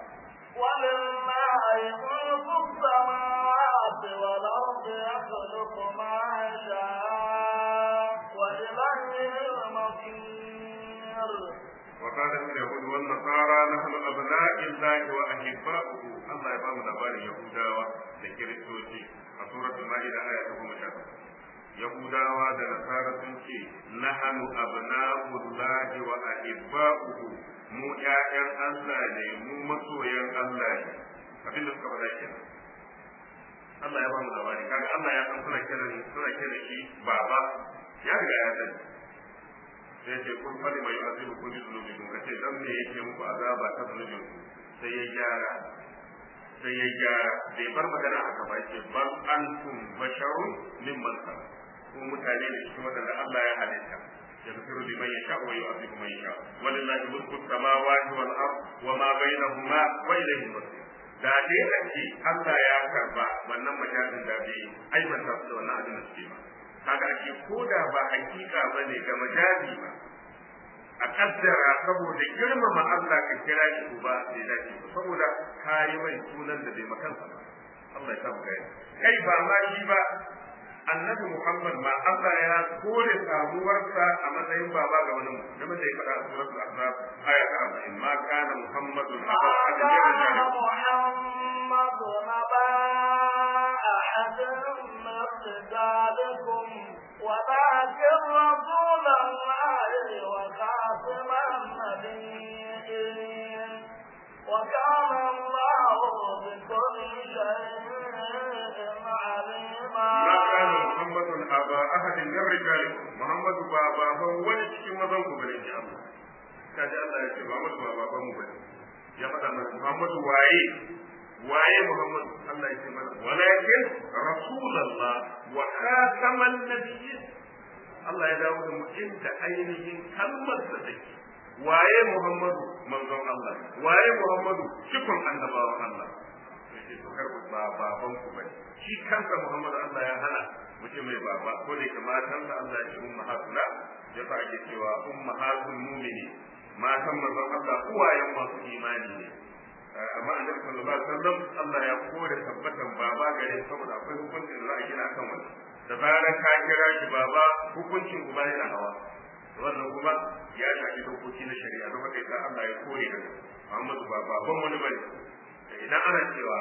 ولله ملك السماوات والأرض يخلق ما يشاء وإليه المصير وقالت اليهود والنصارى نحن أبناء الله وأحباؤه الله يبارك لباري يهودا لكريستوسي a suratul ma'ida aya ta goma sha yahudawa da nasara sun ce nahanu abna'ullahi wa ahibba'uhu mu ƴaƴan Allah ne mu masoyan Allah ne abinda suka faɗa kenan Allah ya ba mu labari kaga Allah ya san suna kiran suna kiran shi baba ya riga ya sani sai ce kun fadi mai azibu kun zunubi kun kace dan me yake muku azaba ta zunubin sai ya gyara sai ya gyara bai bar magana haka ba yake bal antum basharun mimman khalaq ko mutane ne cikin wadanda Allah ya halitta yaghfiru liman yasha wa yu'adhibu man yasha walillahi mulku samawati wal ard wa ma bainahuma wa ilayhi al-masir da dai a ce Allah ya karba wannan majalisin da bai aibanta su da wannan abin da suke ba kaga ake ko da ba hakika bane ga majazi ba a kaddara saboda girmama Allah ka kira shi uba bai dace ba saboda kayi mai sunan da bai makansa ba Allah ya samu kai kai ba ma shi ba annabi Muhammad ma Allah ya kore samuwarsa a matsayin baba ga wani mutum game da ya faɗa a suratul ahzab aya ta 40 ma kana muhammadun محمد نبا أحد من رجالكم ولكن رسول الله وخاتم النبيين وكان الله بكل شيء عليما ما كان محمد أبا أحد من رجالكم محمد بابا هو wani cikin mazan ku bane ya Allah kaji Allah ya ce Muhammad ba baban mu bane ya faɗa mana Muhammadu waye waye Muhammad Allah ya ce mana walakin rasulullah wa khataman nabiyyin Allah ya dawo da mu inda ainihin kalmar da take waye Muhammadu manzon Allah waye Muhammadu cikon annabawan Allah yace to kar ba baban ku bane shi kansa Muhammadu Allah ya hana mutum mai baba ko da matansa Allah ya ce ummahatuna ya fa ake cewa ummahatul mu'mini matan manzon Allah uwayen masu imani ne amma annabi sallallahu alaihi wasallam Allah ya kore tabbatan baba gare saboda akwai hukuncin da za a gina kan wannan da zarar ka kira shi baba hukuncin uba yana hawa wannan kuma ya shafi dokoki na shari'a don haka yasa Allah ya kore da Muhammadu ba baban wani bane idan ana cewa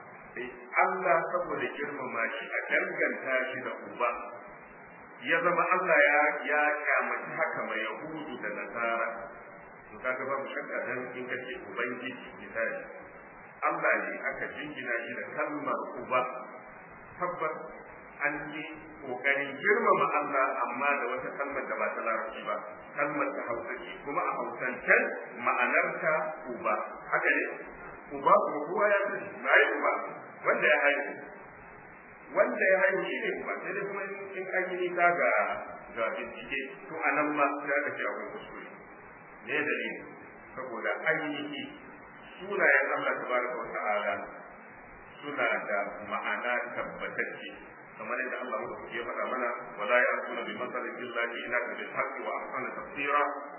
Allah saboda girmama shi a danganta shi da uba ya zama Allah ya ya kyamaci haka mai yahudu da nasara to kaga babu shakka dan in kace ubangiji misali Allah ne aka jingina shi da kalmar uba tabbas an yi kokarin girmama Allah amma da wata kalmar da ba ta larabci ba kalmar ta hausa ce kuma a hausancen ma'anarta uba haka ne uba kuma kowa ya sani ba yi uba wanda ya haihu wanda ya haihu shi ne uba sai dai kuma in an yi nisa ga ga bincike to a nan ma sai aka ce akwai kuskure ne dalili saboda ainihi sunayen Allah tabaraka wa ta'ala suna da ma'ana tabbatacce kamar yadda Allah ya faɗa mana wala ya'tuna bi masalin illa ila bil haqqi wa ahsana tafsira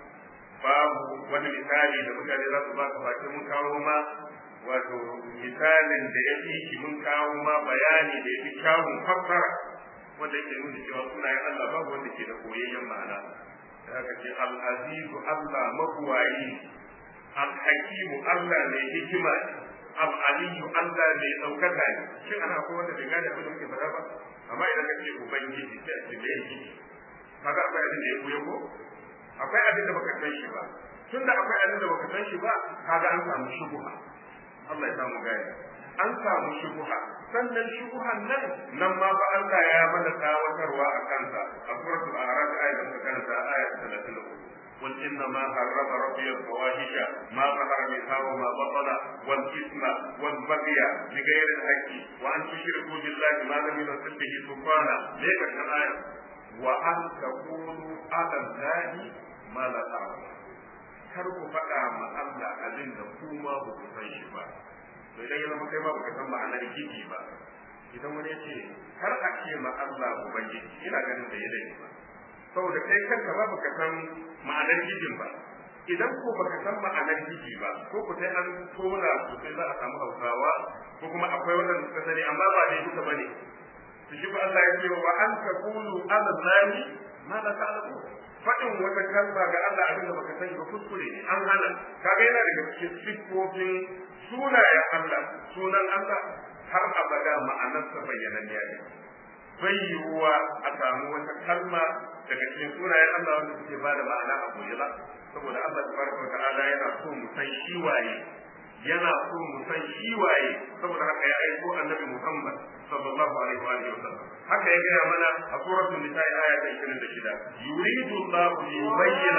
babu wani misali da mutane za su ba ka face mun kawo ma wato misalin da ya fi shi mun kawo ma bayani da ya fi kyawun fassara wanda yake nuna cewa sunayen Allah babu wanda ke da koyayyen ma'ana da haka ce al-azizu Allah mabuwayi al-hakimu Allah mai hikima al-aliyu Allah mai ɗaukaka ne shin ana ko wanda bai gane abin da muke faɗa ba amma idan ka ce ubangiji sai a ce me yake kaga akwai abin da ya buya ko akwai abin da baka san shi ba tunda akwai abin da baka san shi ba kaga an samu shubuha Allah ya samu gaya an samu shubuha sannan shubuhan nan nan ma ba Allah ya mana tsawatarwa a kansa a suratul a'raf ayat da karanta ayat 33 قل إنما حرم ربي الفواحش ما ظهر منها وما بطن والإثم والبغي بغير الحق وأن تشركوا بالله ما لم ينزل به سلطانا ليك الآية وأن تقولوا على الله ما لا تعلمون kar ku faɗa ma Allah abin da ku ma ba ku san shi ba to idan ya zama kai ma baka san ma'anar gidi ba idan wani ya ce kar a ce ma Allah ubangiji ina ganin da ya ba saboda kai kanka ba baka san ma'anar gidin ba idan ko baka san ma'anar gidi ba ko ku sai an tona sosai za a samu hausawa ko kuma akwai waɗanda suka sani amma ba dai duka bane su shi ba Allah ya ce wa an taqulu ala zani ma la ta'lamu faɗin wata kalma ga Allah abin da baka sani ba kuskure ne an hana kaga yana daga cikin siffofin sunayen Allah sunan Allah har abada ma'anarsa bayyananniya ne bai yiwuwa a samu wata kalma daga cikin sunayen Allah wanda suke bada ma'ana a goyi ba saboda Allah tabaraka wa ta'ala yana so mu san shi waye yana so mu san shi waye saboda haka ya aiko annabi Muhammad sallallahu alaihi wa alihi wasallam haka ya gaya mana a suratul nisa aya ta 26 yuridu Allahu li yubayyana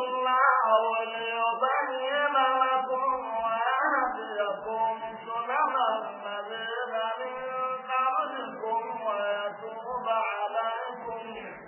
lakum ليبين لكم ويهديكم سنن الذين من قبلكم ويتوب عليكم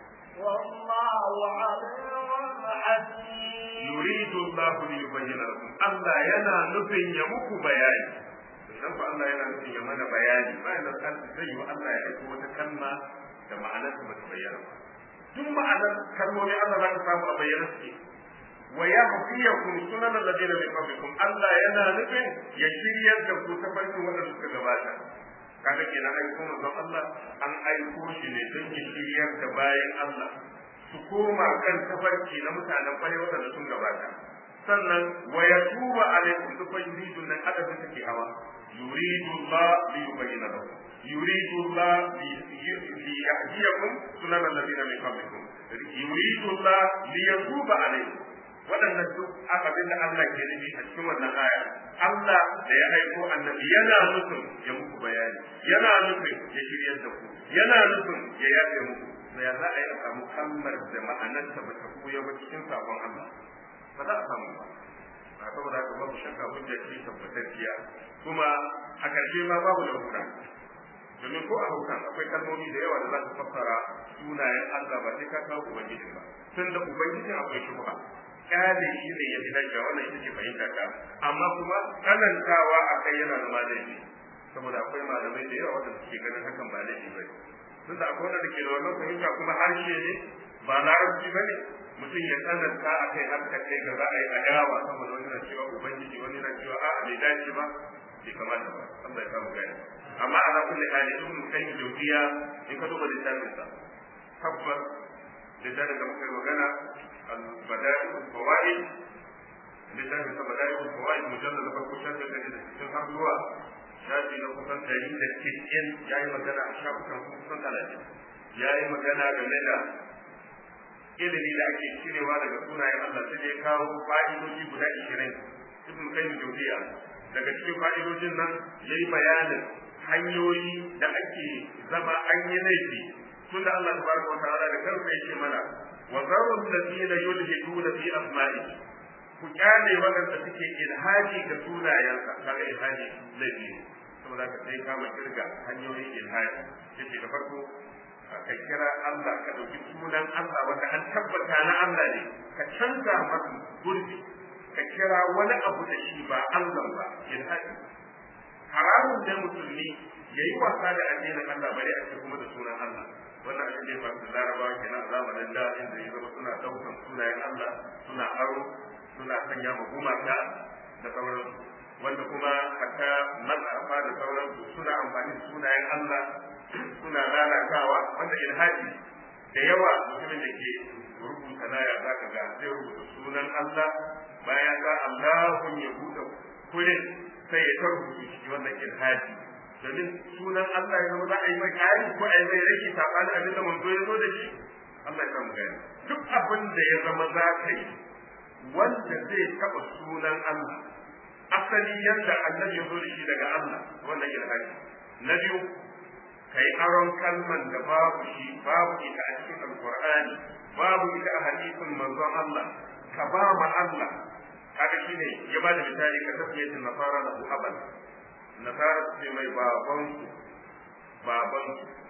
والله عليم حكيم yuridu Allahu li yubayyana lakum Allah yana nufin ya muku bayani idan ku Allah yana nufin ya mana bayani bayan da kan zai yi Allah ya aiko wata kalma da ma'anar ta bata bayyana ba duk ma'anar kalmomi Allah za ka samu a bayyana suke wa yahdiyakum sunan alladheena min qablikum Allah yana nufin ya shiryar da ku ta farkin wanda suka gabata kaga kenan aiko manzon Allah an aiko shi ne don ya shiryar da bayan Allah su koma kan tafarki na mutanen kwarai wanda sun gabata sannan wa yatuba alaikum duk yuridun nan adabin take hawa yuridu Allah li yubayyana lakum yuridu Allah li yahdiyakum sunan alladheena min qablikum yuridu Allah li yatuba alaikum waɗannan duk abin da Allah ke nufi a cikin wannan aya Allah da ya aiko annabi yana nufin ya muku bayani yana nufin ya shiryar da ku yana nufin ya yafe muku da ya za a yi a samu kalmar da ma'anarta ba ta koya ba cikin sabon Allah ba za a samu ba a saboda haka babu shakka hujja ce tabbatacciya kuma a ƙarshe ma babu da hura domin ko a haukan akwai kalmomi da yawa da za su fassara sunayen Allah ba sai ka kawo ubangiji ba tun da ubangijin akwai shubha kyale shi ne ya fi dacewa wannan ita ce fahimta ta amma kuma tsanantawa a kai yana da malami saboda akwai malamai da yawa wanda suke ganin hakan ba laifi ba ne tun da akwai wanda ke da wannan fahimta kuma harshe ne ba larabci ba ne mutum ya tsananta a kai har ta kai ga za a yi adawa saboda wani na cewa ubangiji wani na cewa a'a bai dace ba bai kamata ba Allah ya samu gani amma ala kulli hali ibn qayyim jawziya in ka duba littafin sa tabbas littafin da muka yi magana al-bada'i al-fawaid littafin sa bada'i al-fawaid mujallad da farko shafi da cikin har zuwa shafi na kusan ɗari da cikin ya yi magana a shafukan kusan talatin ya yi magana game da ilimi da ake cirewa daga sunayen Allah sai ya kawo fa'idoji guda ishirin ibn qayyim jawziya daga cikin fa'idojin nan yayi bayanin hanyoyi da ake zama an yi laifi tun da Allah tabaraka wa ta'ala da kansa yake mana wa zaru alladhina yulhiduna fi asma'i ku kyale waɗanda suke ilhaji ga sunayensa kaga ilhaji laifi ne saboda ka sai kama kirga hanyoyin ilhaji yace da farko ka kira Allah ka ɗauki sunan Allah wanda an tabbata na Allah ne ka canza masa gurbi ka kira wani abu da shi ba Allah ba ilhaji haramun da musulmi ya yi wasa da addinin Allah bare a ce kuma da sunan Allah wannan abin da ya faru da larabawa kenan a zamanin da inda ya zama suna ɗaukan sunayen Allah suna aro suna sanya ma gumaka da sauransu wanda kuma haka matsafa da sauransu suna amfani da sunayen Allah suna lalatawa wanda ilhaji da yawa mutumin da ke rubuta laya za ka ga zai rubuta sunan Allah bayan ga Allahun ya buɗe kurin sai ya tarbuta shi wannan ilhaji domin sunan Allah ya zama za a yi mai ƙari ko a yi mai rage saɓanin abin da manzo ya zo da shi Allah ya samu gani duk abin da ya zama za ka yi wanda zai taɓa sunan Allah asali yadda annabi ya zo da shi daga Allah wannan ilhaji na biyu kai aron kalman da babu shi babu ita a cikin alqur'ani babu ita a hadisin manzon Allah ka ba ma Allah kaga shine ya ba da misali ka tafiye da nasara da abal nasara ce mai baban baban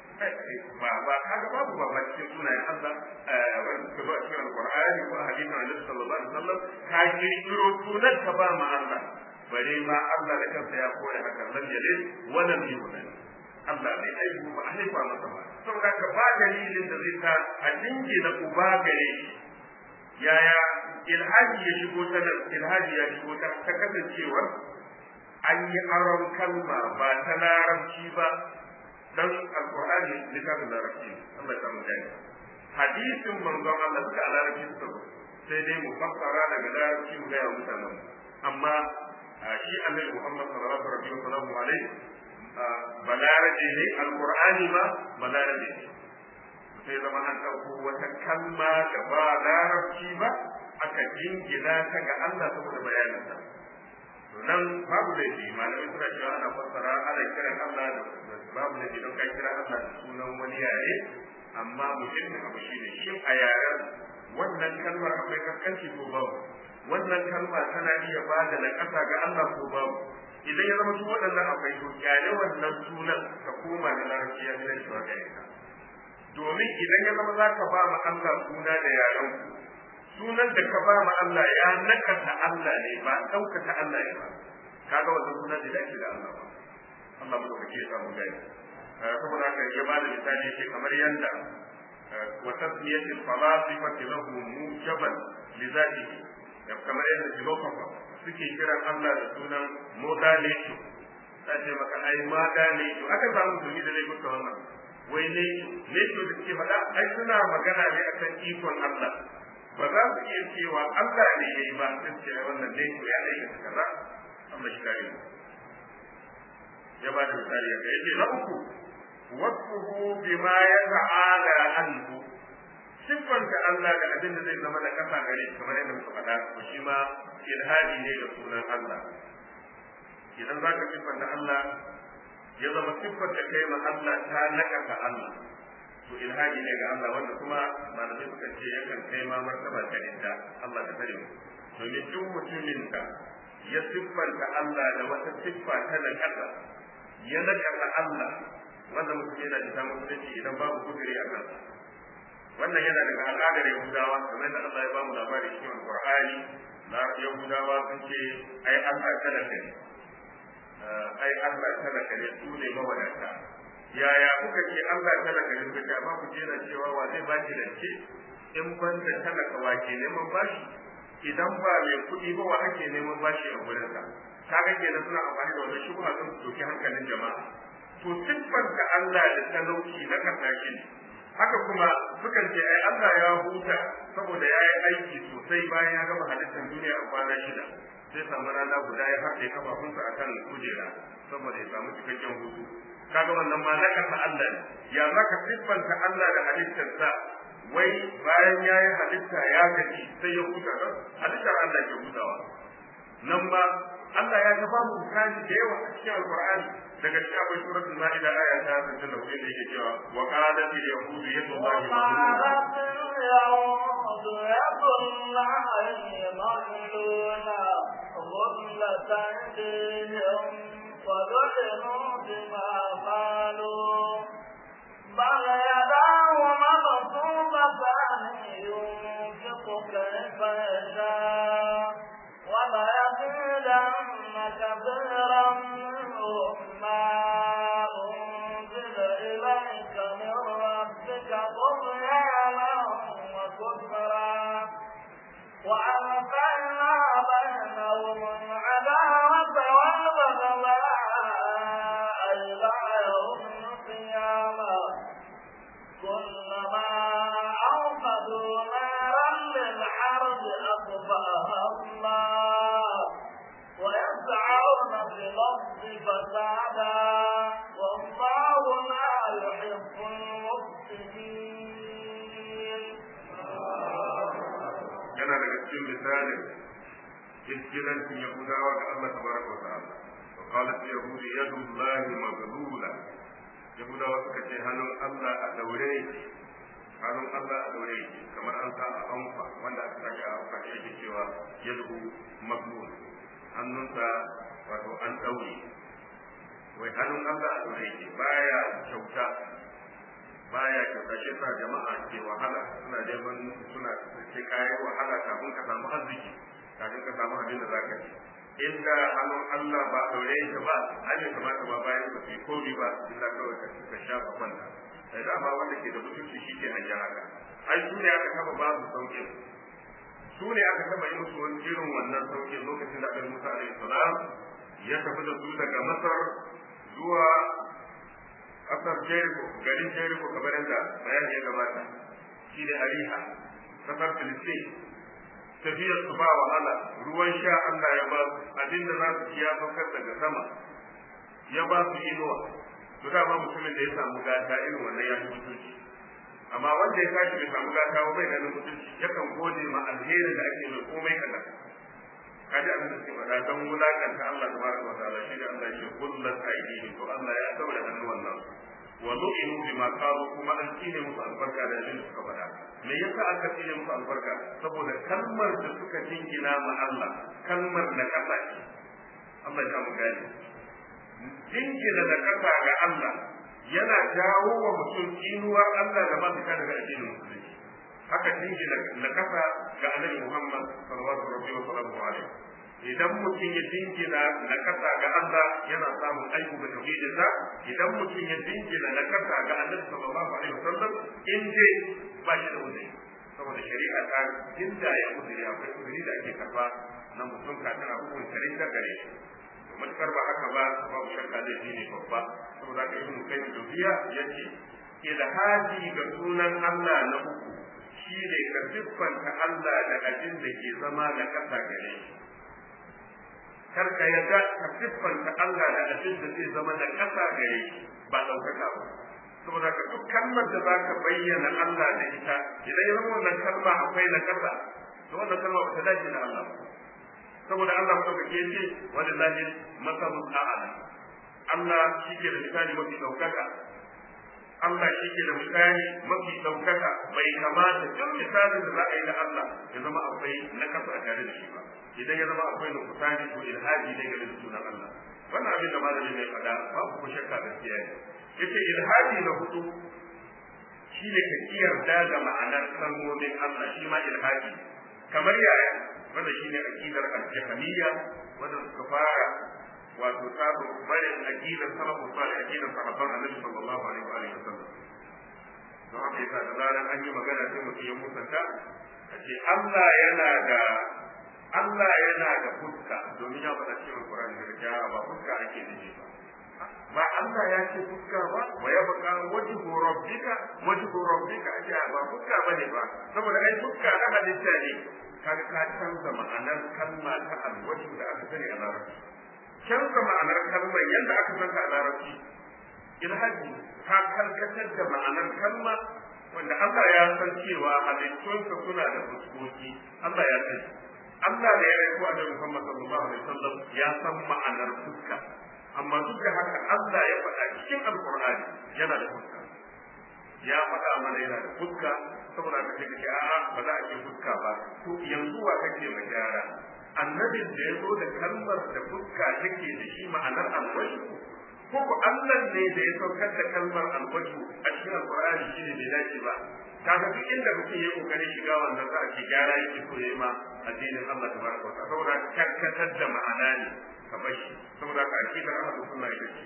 baba kaga babu baba cikin sunayen Allah wanda ka zo a cikin alqur'ani ko a hadisin annabi sallallahu alaihi wasallam ka kirkiro sunan ka ba ma Allah bare ma Allah da kansa ya kore haka lam yalid wa lam yulad Allah bai aihu ba a haifa masa ba saboda ka ba dalilin da zai sa a dinge na uba gare shi yaya ilhaji ya shigo ta nan ilhaji ya shigo ta ta kasancewar an yi aron kalma ba ta larabci ba dan alqur'ani littafin larabci Allah ya samu gani hadisin manzon Allah suka a larabci suka zo sai dai mu fassara daga larabci mu gaya mutanen amma shi annabi Muhammad sallallahu alaihi wa sallam alaihi balarabe ne alqur'ani ma balarabe ne sai zama an ɗauko wata kalma da ba larabci ba aka jingina ta ga Allah saboda bayaninsa nan babu laifi malamai suna cewa ana fassara ana kiran Allah da babu laifi don ka kira Allah da sunan wani yare amma muhimmin abu shine shin a yaren wannan kalmar akwai kaskanci ko babu wannan kalma tana iya ba da nakasa ga Allah ko babu idan ya zama su waɗannan akwai to kyale wannan sunan ka koma da larabci ya zai shiwa gare ka domin idan ya zama za ka ba ma Allah suna da yaren ku sunan da ka ba ma Allah ya nakasa Allah ne ba ɗaukaka Allah ne ba kaga wannan sunan da dace da Allah ba Allah mu dauke ya samu gani saboda haka ya ba da misali shi kamar yanda wa tasmiyatul falasifati lahu mujaban li zatihi kamar yadda philosopher suke kiran Allah da sunan modalation ta ce maka ai modalation aka samu musulmi da laifin wannan wai ne ne da suke faɗa ai suna magana ne akan ikon Allah ba za su iya cewa Allah ne ya yi ba sai ce wannan ne ya aikata kaza Allah shi kare ya ba da misali ya ce na uku wasfuhu bima yata'ala anhu siffanta Allah da abin da zai zama da kasa gare shi kamar yadda muka faɗa ko shi ma ilhadi ne ga sunan Allah idan za ka siffanta Allah ya zama siffanta kai ma Allah ta nakasa Allah to ilhadi ne ga Allah wanda kuma malamai suka ce yakan kai ma martaba ta inda Allah ta tare domin duk mutumin da ya siffanta Allah da wata siffa ta nakasa ya nakasa Allah wanda mutum yana da mutunci idan babu kudiri a kansa wannan yana daga al'adar yahudawa kamar da Allah ya ba mu labari cikin alqur'ani na yahudawa sun ce ai Allah talaka ne ai Allah talaka ne su ne mawadata yaya kuka ce Allah talaka ne kuka ce amma ku ce na cewa wa zai ba ki rance in ban da talaka wa ke neman bashi idan ba mai kuɗi ba wa ake neman bashi a gurinsa kaga kenan suna amfani da wannan shubha don su doki hankalin jama'a to siffanta Allah da talauci na kasashe ne haka kuma sukan ce ai Allah ya huta saboda ya yi aiki sosai bayan ya gama halittar duniya a kwana shida sai samu rana guda ya haɗe kafafunsa akan kujera saboda ya samu cikakken hutu kaga wannan ma nakasa Allah ne ya zaka siffanta Allah da halittarsa wai bayan ya yi halitta ya gaji sai ya huta halittar Allah ke hutawa nan ma Allah ya ta bamu misali da yawa a cikin Alƙur'ani daga cikin akwai suratul Ma'ida aya ta 64 da yake cewa wa qalat al yahud yadu فلعنوا بما قالوا بل يداه مبسوطتان ينفق كيف يشاء وليزيدن كثيرا منهم ما أنزل إليك من ربك طغيانا وكفرا وألقينا بينهم العداوة والبغضاء إلى يوم القيامة كلما أوقدوا نارا للحرب أطفأها الله ويسعون في الأرض فسادا والله لا يحب المفسدين yana daga cikin misalin kirkirancin yahudawa ga Allah tabaraka wa ta'ala wa qalat yahudu yadu llahi maghlula yahudawa suka ce hannun Allah a daure hannun Allah a daure kamar an sa a anfa wanda aka sake a anfa shi yake cewa yadu maghlul hannunsa wato an daure wai hannun Allah a daure yake baya kyauta baya kyauta shi sa jama'a ke wahala suna neman suna ce kayan wahala kafin ka samu arziki kafin ka samu abin da za ka ci inda hannun Allah ba daure yake ba ai bai kamata ba bayan ka fi komi ba illa kawai ka ka shafa kwanta sai dama wanda ke da mutunci shi ke hanyar haka ai su ne aka taba ba su sauƙin su ne aka taba yi musu wani irin wannan sauƙin lokacin da Annabi Musa alaihi salam ya tafi da su daga Masar zuwa kasar Jericho garin Jericho kamar yadda bayani ya gabata shi ne Ariha kasar Filistin tafiyar su ba wahala ruwan sha Allah ya ba su abin da za su ci ya saukar daga sama ya ba su inuwa to da ba mutumin da ya samu gata irin wannan ya fi mutunci amma wanda ya tashi bai samu gata ba bai ganin mutunci yakan gode ma alherin da ake mai komai kaza kaji abin da suke faɗa don wulakanta Allah tabaraka wa ta'ala shi da Allah ya kullat aidihim to Allah ya daura hannuwan nan wa lu'inu bima qalu kuma an kine musu albarka da abin da suka faɗa me yasa aka kine musu albarka saboda kalmar da suka jingina ma Allah kalmar na kasa ce Allah ya mu gani jingina da kasa ga Allah yana jawo wa mutum inuwar Allah da masu kada daga addinin musulunci haka jingina na kasa ga annabi Muhammad sallallahu alaihi wa sallam idan mutum ya jingina na kasa ga Allah yana samun aiki da tauhidinsa idan mutum ya jingina na kasa ga annabi sallallahu alaihi wa sallam in dai ba shi da wani saboda shari'a ta inda ya uzuri akwai uzuri da ake karba na mutum kafin a hukunta rinda gare shi to matukar ba haka ba babu shakka zai shi ne babba saboda ka ibnu kayyim dubiya yace ilhadi ga sunan Allah na uku shi ne ka siffanta Allah da abin da ke zama na kasa gare shi kar ka yarda ka siffanta Allah da abin da zai zama na kasa gare shi ba ɗaukaka ba saboda ka duk kalmar da za ka bayyana Allah da ita idan ya zama wannan kalma akwai na kasa to wannan kalma ba ta dace da Allah ba saboda Allah madaukake ya ce walillahi masalul a'la Allah shi ke da misali mafi ɗaukaka Allah shi ke da misali mafi ɗaukaka bai kamata duk misalin da za a yi da Allah ya zama akwai na kasa a tare da shi ba idan ya zama akwai nukusani ko ilhaji ne game da sunan Allah wannan abin da malamin mai faɗa babu ko shakka gaskiya ne yace ilhaji na hudu shine ka kiyarda da ma'anar kalmomin Allah shi ma ilhaji kamar yaya wanda shine aqidar al-jahmiyya wanda suka fara wato sabu barin aqidar salafu salih aqidar sahabban annabi sallallahu alaihi wa alihi wasallam don haka yasa da zaran an yi magana sai mutum ya musanta a ce Allah yana da Allah yana da fuska domin ya faɗa cikin Qur'ani da ja ba fuska ake nufi ba ba Allah ya ce fuska ba wa ya baka wajhu rabbika wajhu rabbika ake ba fuska bane ba saboda ai fuska na halitta ne kaga ka canza ma'anar kalma ta alwajhu da aka sani a larabci canza ma'anar kalmar yadda aka santa a larabci ilhaji ka karkatar da ma'anar kalma wanda Allah ya san cewa halittunsa suna da fuskoki Allah ya sani Allah da ya aiko a Muhammad sallallahu alaihi wasallam ya san ma'anar fuska amma duk da haka Allah ya faɗa cikin Alƙur'ani yana da fuska ya faɗa mana yana da fuska saboda ka ce kace a'a ba za a ce fuska ba to yanzu wa kake mai gyara annabin da ya zo da kalmar da fuska take da shi ma'anar alwajhu ko ko Allah ne da ya saukar da kalmar alwajhu a cikin Alƙur'ani shi ne bai dace ba kaga duk inda mutum ya kokari shiga wannan za a ce gyara yake so yayi ma addinin Allah tabaraka wa ta'ala saboda karkatar da ma'ana ne ka bashi saboda ka akidar Allah sunna ita ce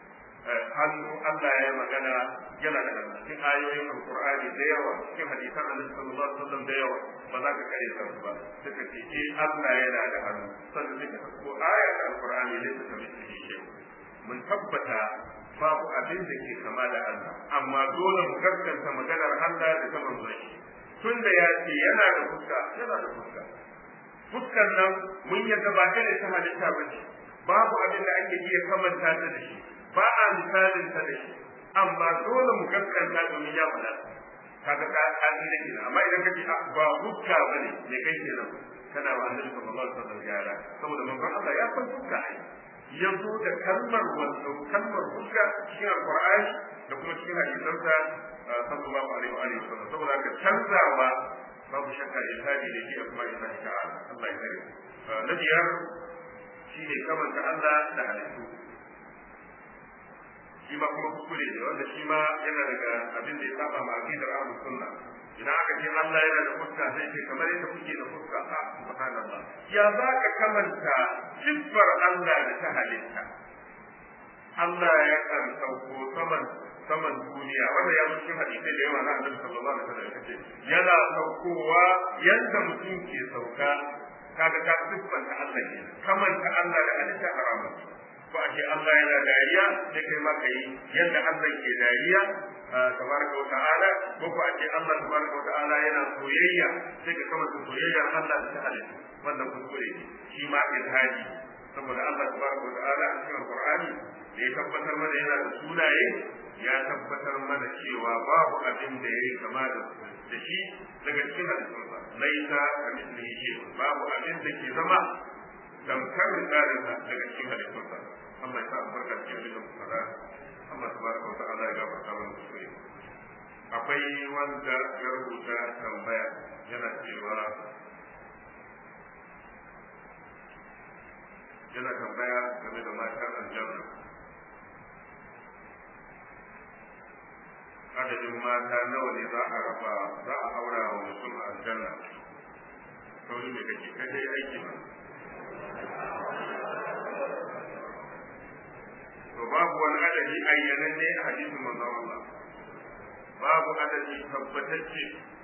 hannu Allah ya magana yana da hannu cikin ayoyin Alqur'ani da yawa cikin hadisan Annabi sallallahu alaihi wasallam da yawa ba za ka kare su ba suka ce eh Allah yana da hannu sannan suka ko aya ta Alqur'ani ne suka miki shi mun tabbata babu abin da ke kama da Allah amma dole mu gaskanta maganar Allah da ta manzon shi tunda ya ce yana da fuska yana da fuska fuskar nan mun yadda ba irin ta halitta ba ce babu abin da ake iya kamanta ta da shi ba a misalin ta da shi amma dole mu gaskanta domin ya faɗa kaga ka ka da kina amma idan kace ba fuska bane me kai kenan kana wa annabi sallallahu alaihi wasallam yara saboda manzon Allah ya san fuska ai ya zo da kalmar wato kalmar fuska cikin alqur'ani da kuma cikin hadisansa sallallahu alaihi wa alihi wasallam saboda ka canzawa babu shakka ilhadi da shi a kuma ilahi ta'ala Allah ya kare na biyar shine kamanta Allah da halittu shi ma kuma kuskure ne wanda shi ma yana daga abin da ya saba ma aqidar ahlus sunna idan aka ce Allah yana da fuska sai ce kamar yadda kuke da fuska a subhanallah ya za ka kamanta siffar Allah da ta halitta Allah ya kan sauko saman saman duniya wanda ya zo cikin hadisai da yawa na Annabi sallallahu alaihi wasallam kace yana saukowa yanda mutum ke sauka kaga ka siffanta Allah ke kamanta Allah da halitta haramun ko a ce Allah yana dariya sai kai ma kai yadda Allah ke dariya tabaraka wa ta'ala ko ko a ce Allah tabaraka wa ta'ala yana soyayya sai ka kama soyayyar Allah da ta halitta wannan kuskure shi ma ilhadi saboda Allah tabaraka wa ta'ala a cikin Qur'ani da ya tabbatar mana yana da sunaye ya tabbatar mana cewa babu abin da yayi kama da da shi daga cikin halittunsa laisa ka mislihi shay babu abin da ke zama tamkar misalinsa daga cikin halittunsa Allah ya sa albarka cikin abin da muka faɗa Allah tabaraka wa ta'ala ya gafarta mana kuskure akwai wanda ya rubuta tambaya yana cewa yana tambaya game da matan aljanna adadin mata nawa ne za a raba za a aura wa mutum a aljanna sauri ne kake kai dai aiki ba to babu wani adadi ayyanan ne a hadisin manzon Allah babu adadi tabbatacce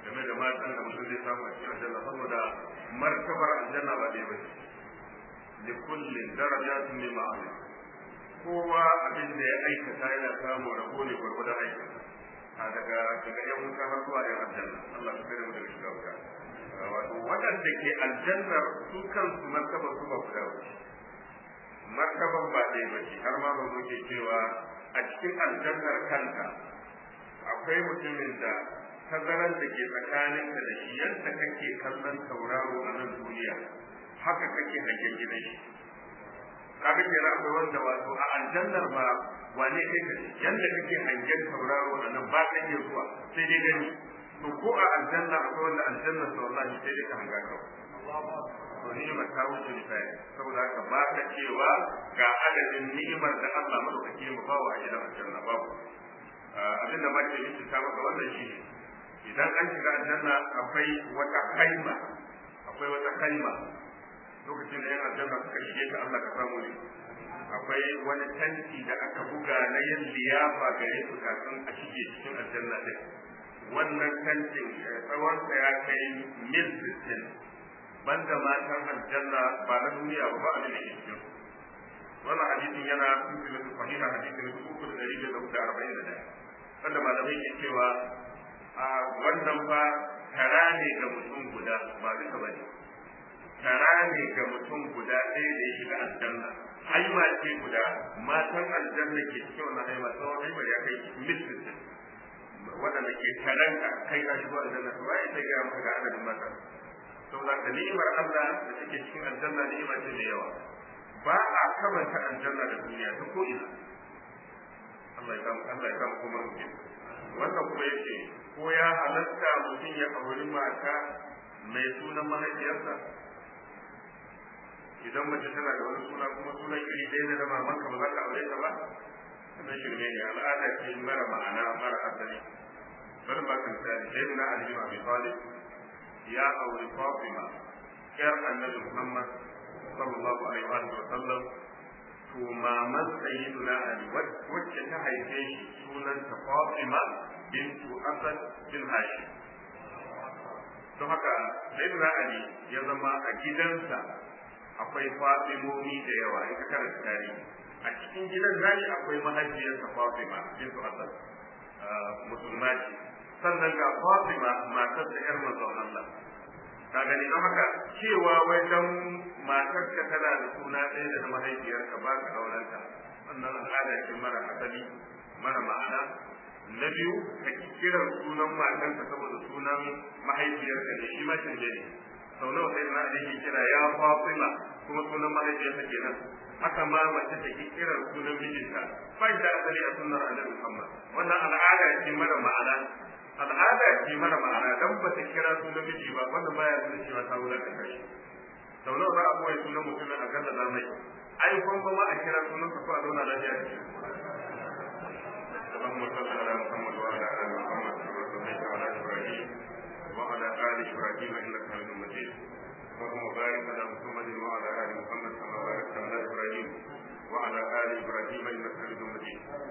game da matan da mutum zai samu a cikin aljanna saboda martabar aljanna ba ɗaya ba ce li kullin darajatun mimma amila kowa abin da ya aikata yana samun rabo ne gwargwadon aikin a daga daga yan wuta har zuwa yan aljanna Allah ya kare mu daga shiga wuta wato waɗanda ke aljannar su kansu martabar su ba guda ba martaban ba ɗaya ba ce har ma ba zo ke cewa a cikin aljannar kanta akwai mutumin da tazaran da ke tsakaninka da shi yadda kake kallon tauraro a nan duniya haka kake hangen gidan shi kaga kenan akwai wanda wato a aljannar ma wane kai ka yanda kake hangen tauraro a nan ba ka iya zuwa sai dai gani to ko a aljanna akwai wanda aljannar sa wallahi sai dai ka hanga kawai to ni'imar ta wuce misali saboda haka ba ka cewa ga adadin ni'imar da Allah madaukaki ya bawa a gidan aljanna babu abinda ma ke miki ta maka wannan shi ne idan an shiga aljanna akwai wata kaima akwai wata kaima lokacin da yan aljanna suka shige ta Allah ka samu ne akwai wani tanti da aka buga na yin liyafa gare su kafin a shige cikin aljanna din wannan tantin tsawonsa ya kai mil 60 banda matan aljanna ba na duniya ba ba a da ke cikin wannan hadisin yana cikin sahiha hadisin na uku da dari da arba'in da ɗaya wanda malamai ke cewa a wannan ba tara ne ga mutum guda ba duka ba ne tara ne ga mutum guda ɗaya da ya shiga aljanna haima ce guda matan aljanna ke cikin wannan haima tsawon haimar ya kai mitin waɗanda ke taranka kai ka shigo aljanna to ba ya sai gaya maka ga adadin matan saboda da ni'imar Allah da take cikin aljanna ni'ima ce mai yawa ba a kamanta aljanna da duniya ta ko ina Allah ya kama Allah ya kama kuma mutum wannan kuma yake ko ya halatta mutum ya auri mata mai sunan mahaifiyarsa idan mace tana da wani suna kuma sunan iri ɗaya da mamanka ba za ka aure ta ba wannan shirme ne al'ada ce mara ma'ana mara asali bari ba ka misali sai na Ali bin Abi Talib ya auri Fatima yar Annabi Muhammad sallallahu alaihi wa sallam to maman sayyiduna Ali wacce ta haife shi sunanta Fatima bintu Asad bin Hashim don haka sayyiduna Ali ya zama a gidansa akwai Fatimomi da yawa in ka karanta tarihi a cikin gidan zani akwai mahaifiyarsa Fatima bintu Asad musulma ce sannan ga Fatima matar da yar manzon Allah ka gani don haka cewa wai dan matarka tana da suna ɗaya da mahaifiyarka ba ka aurenta wannan al'ada ce mara asali mara ma'ana na biyu ka kiran sunan matarka saboda sunan mahaifiyarka ne shi ma canje ne sau nawa sai na yake kira ya Fatima kuma sunan mahaifiyarsa kenan haka ma mace ta ki kiran sunan mijinta ba da asali a sunnar annabi Muhammad wannan al'ada ce mara ma'ana al'ada ce mara ma'ana dan ba ta kira sunan miji ba wannan baya nuna cewa ta wulakanta shi sau nawa za a boye sunan mutumin a kan da mai ai kun ba ma a kira sunan ka ko a zauna lafiya da shi اللهم صل على محمد وعلى ال محمد كما صليت على ابراهيم وعلى ال ابراهيم انك حميد مجيد اللهم بارك على محمد وعلى ال محمد كما باركت على ابراهيم وعلى ال ابراهيم انك حميد مجيد